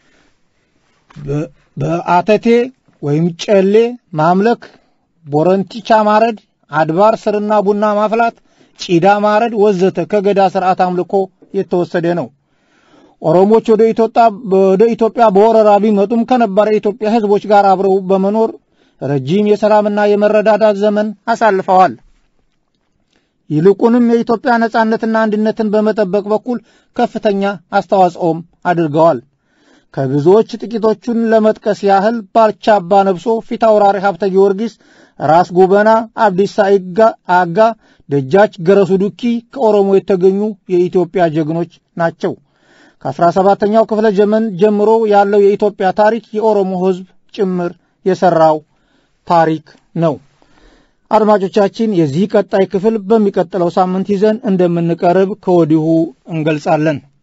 በአተቴ ወይም ጨሌ ማምለክ፣ ቦረንቲቻ ማረድ፣ አድባር ስርና ቡና ማፍላት፣ ጪዳ ማረድ ወዘተ ከገዳ ስርዓት አምልኮ የተወሰደ ነው። ኦሮሞች ወደ ኢትዮጵያ በወረራ ቢመጡም ከነባር የኢትዮጵያ ሕዝቦች ጋር አብረው በመኖር ረጅም የሰላምና የመረዳዳት ዘመን አሳልፈዋል። ይልቁንም የኢትዮጵያ ነጻነትና አንድነትን በመጠበቅ በኩል ከፍተኛ አስተዋጽኦም አድርገዋል። ከብዙዎች ጥቂቶቹን ለመጥቀስ ያህል ባልቻ አባ ነብሶ፣ ፊታውራሪ ሀብተ ጊዮርጊስ፣ ራስ ጉበና፣ አብዲሳ አጋ፣ ደጃች ገረሱ ዱኪ ከኦሮሞ የተገኙ የኢትዮጵያ ጀግኖች ናቸው። ከአስራ ሰባተኛው ክፍለ ዘመን ጀምሮ ያለው የኢትዮጵያ ታሪክ የኦሮሞ ሕዝብ ጭምር የሠራው ታሪክ ነው። አድማጮቻችን፣ የዚህ ቀጣይ ክፍል በሚቀጥለው ሳምንት ይዘን እንደምንቀርብ ከወዲሁ እንገልጻለን።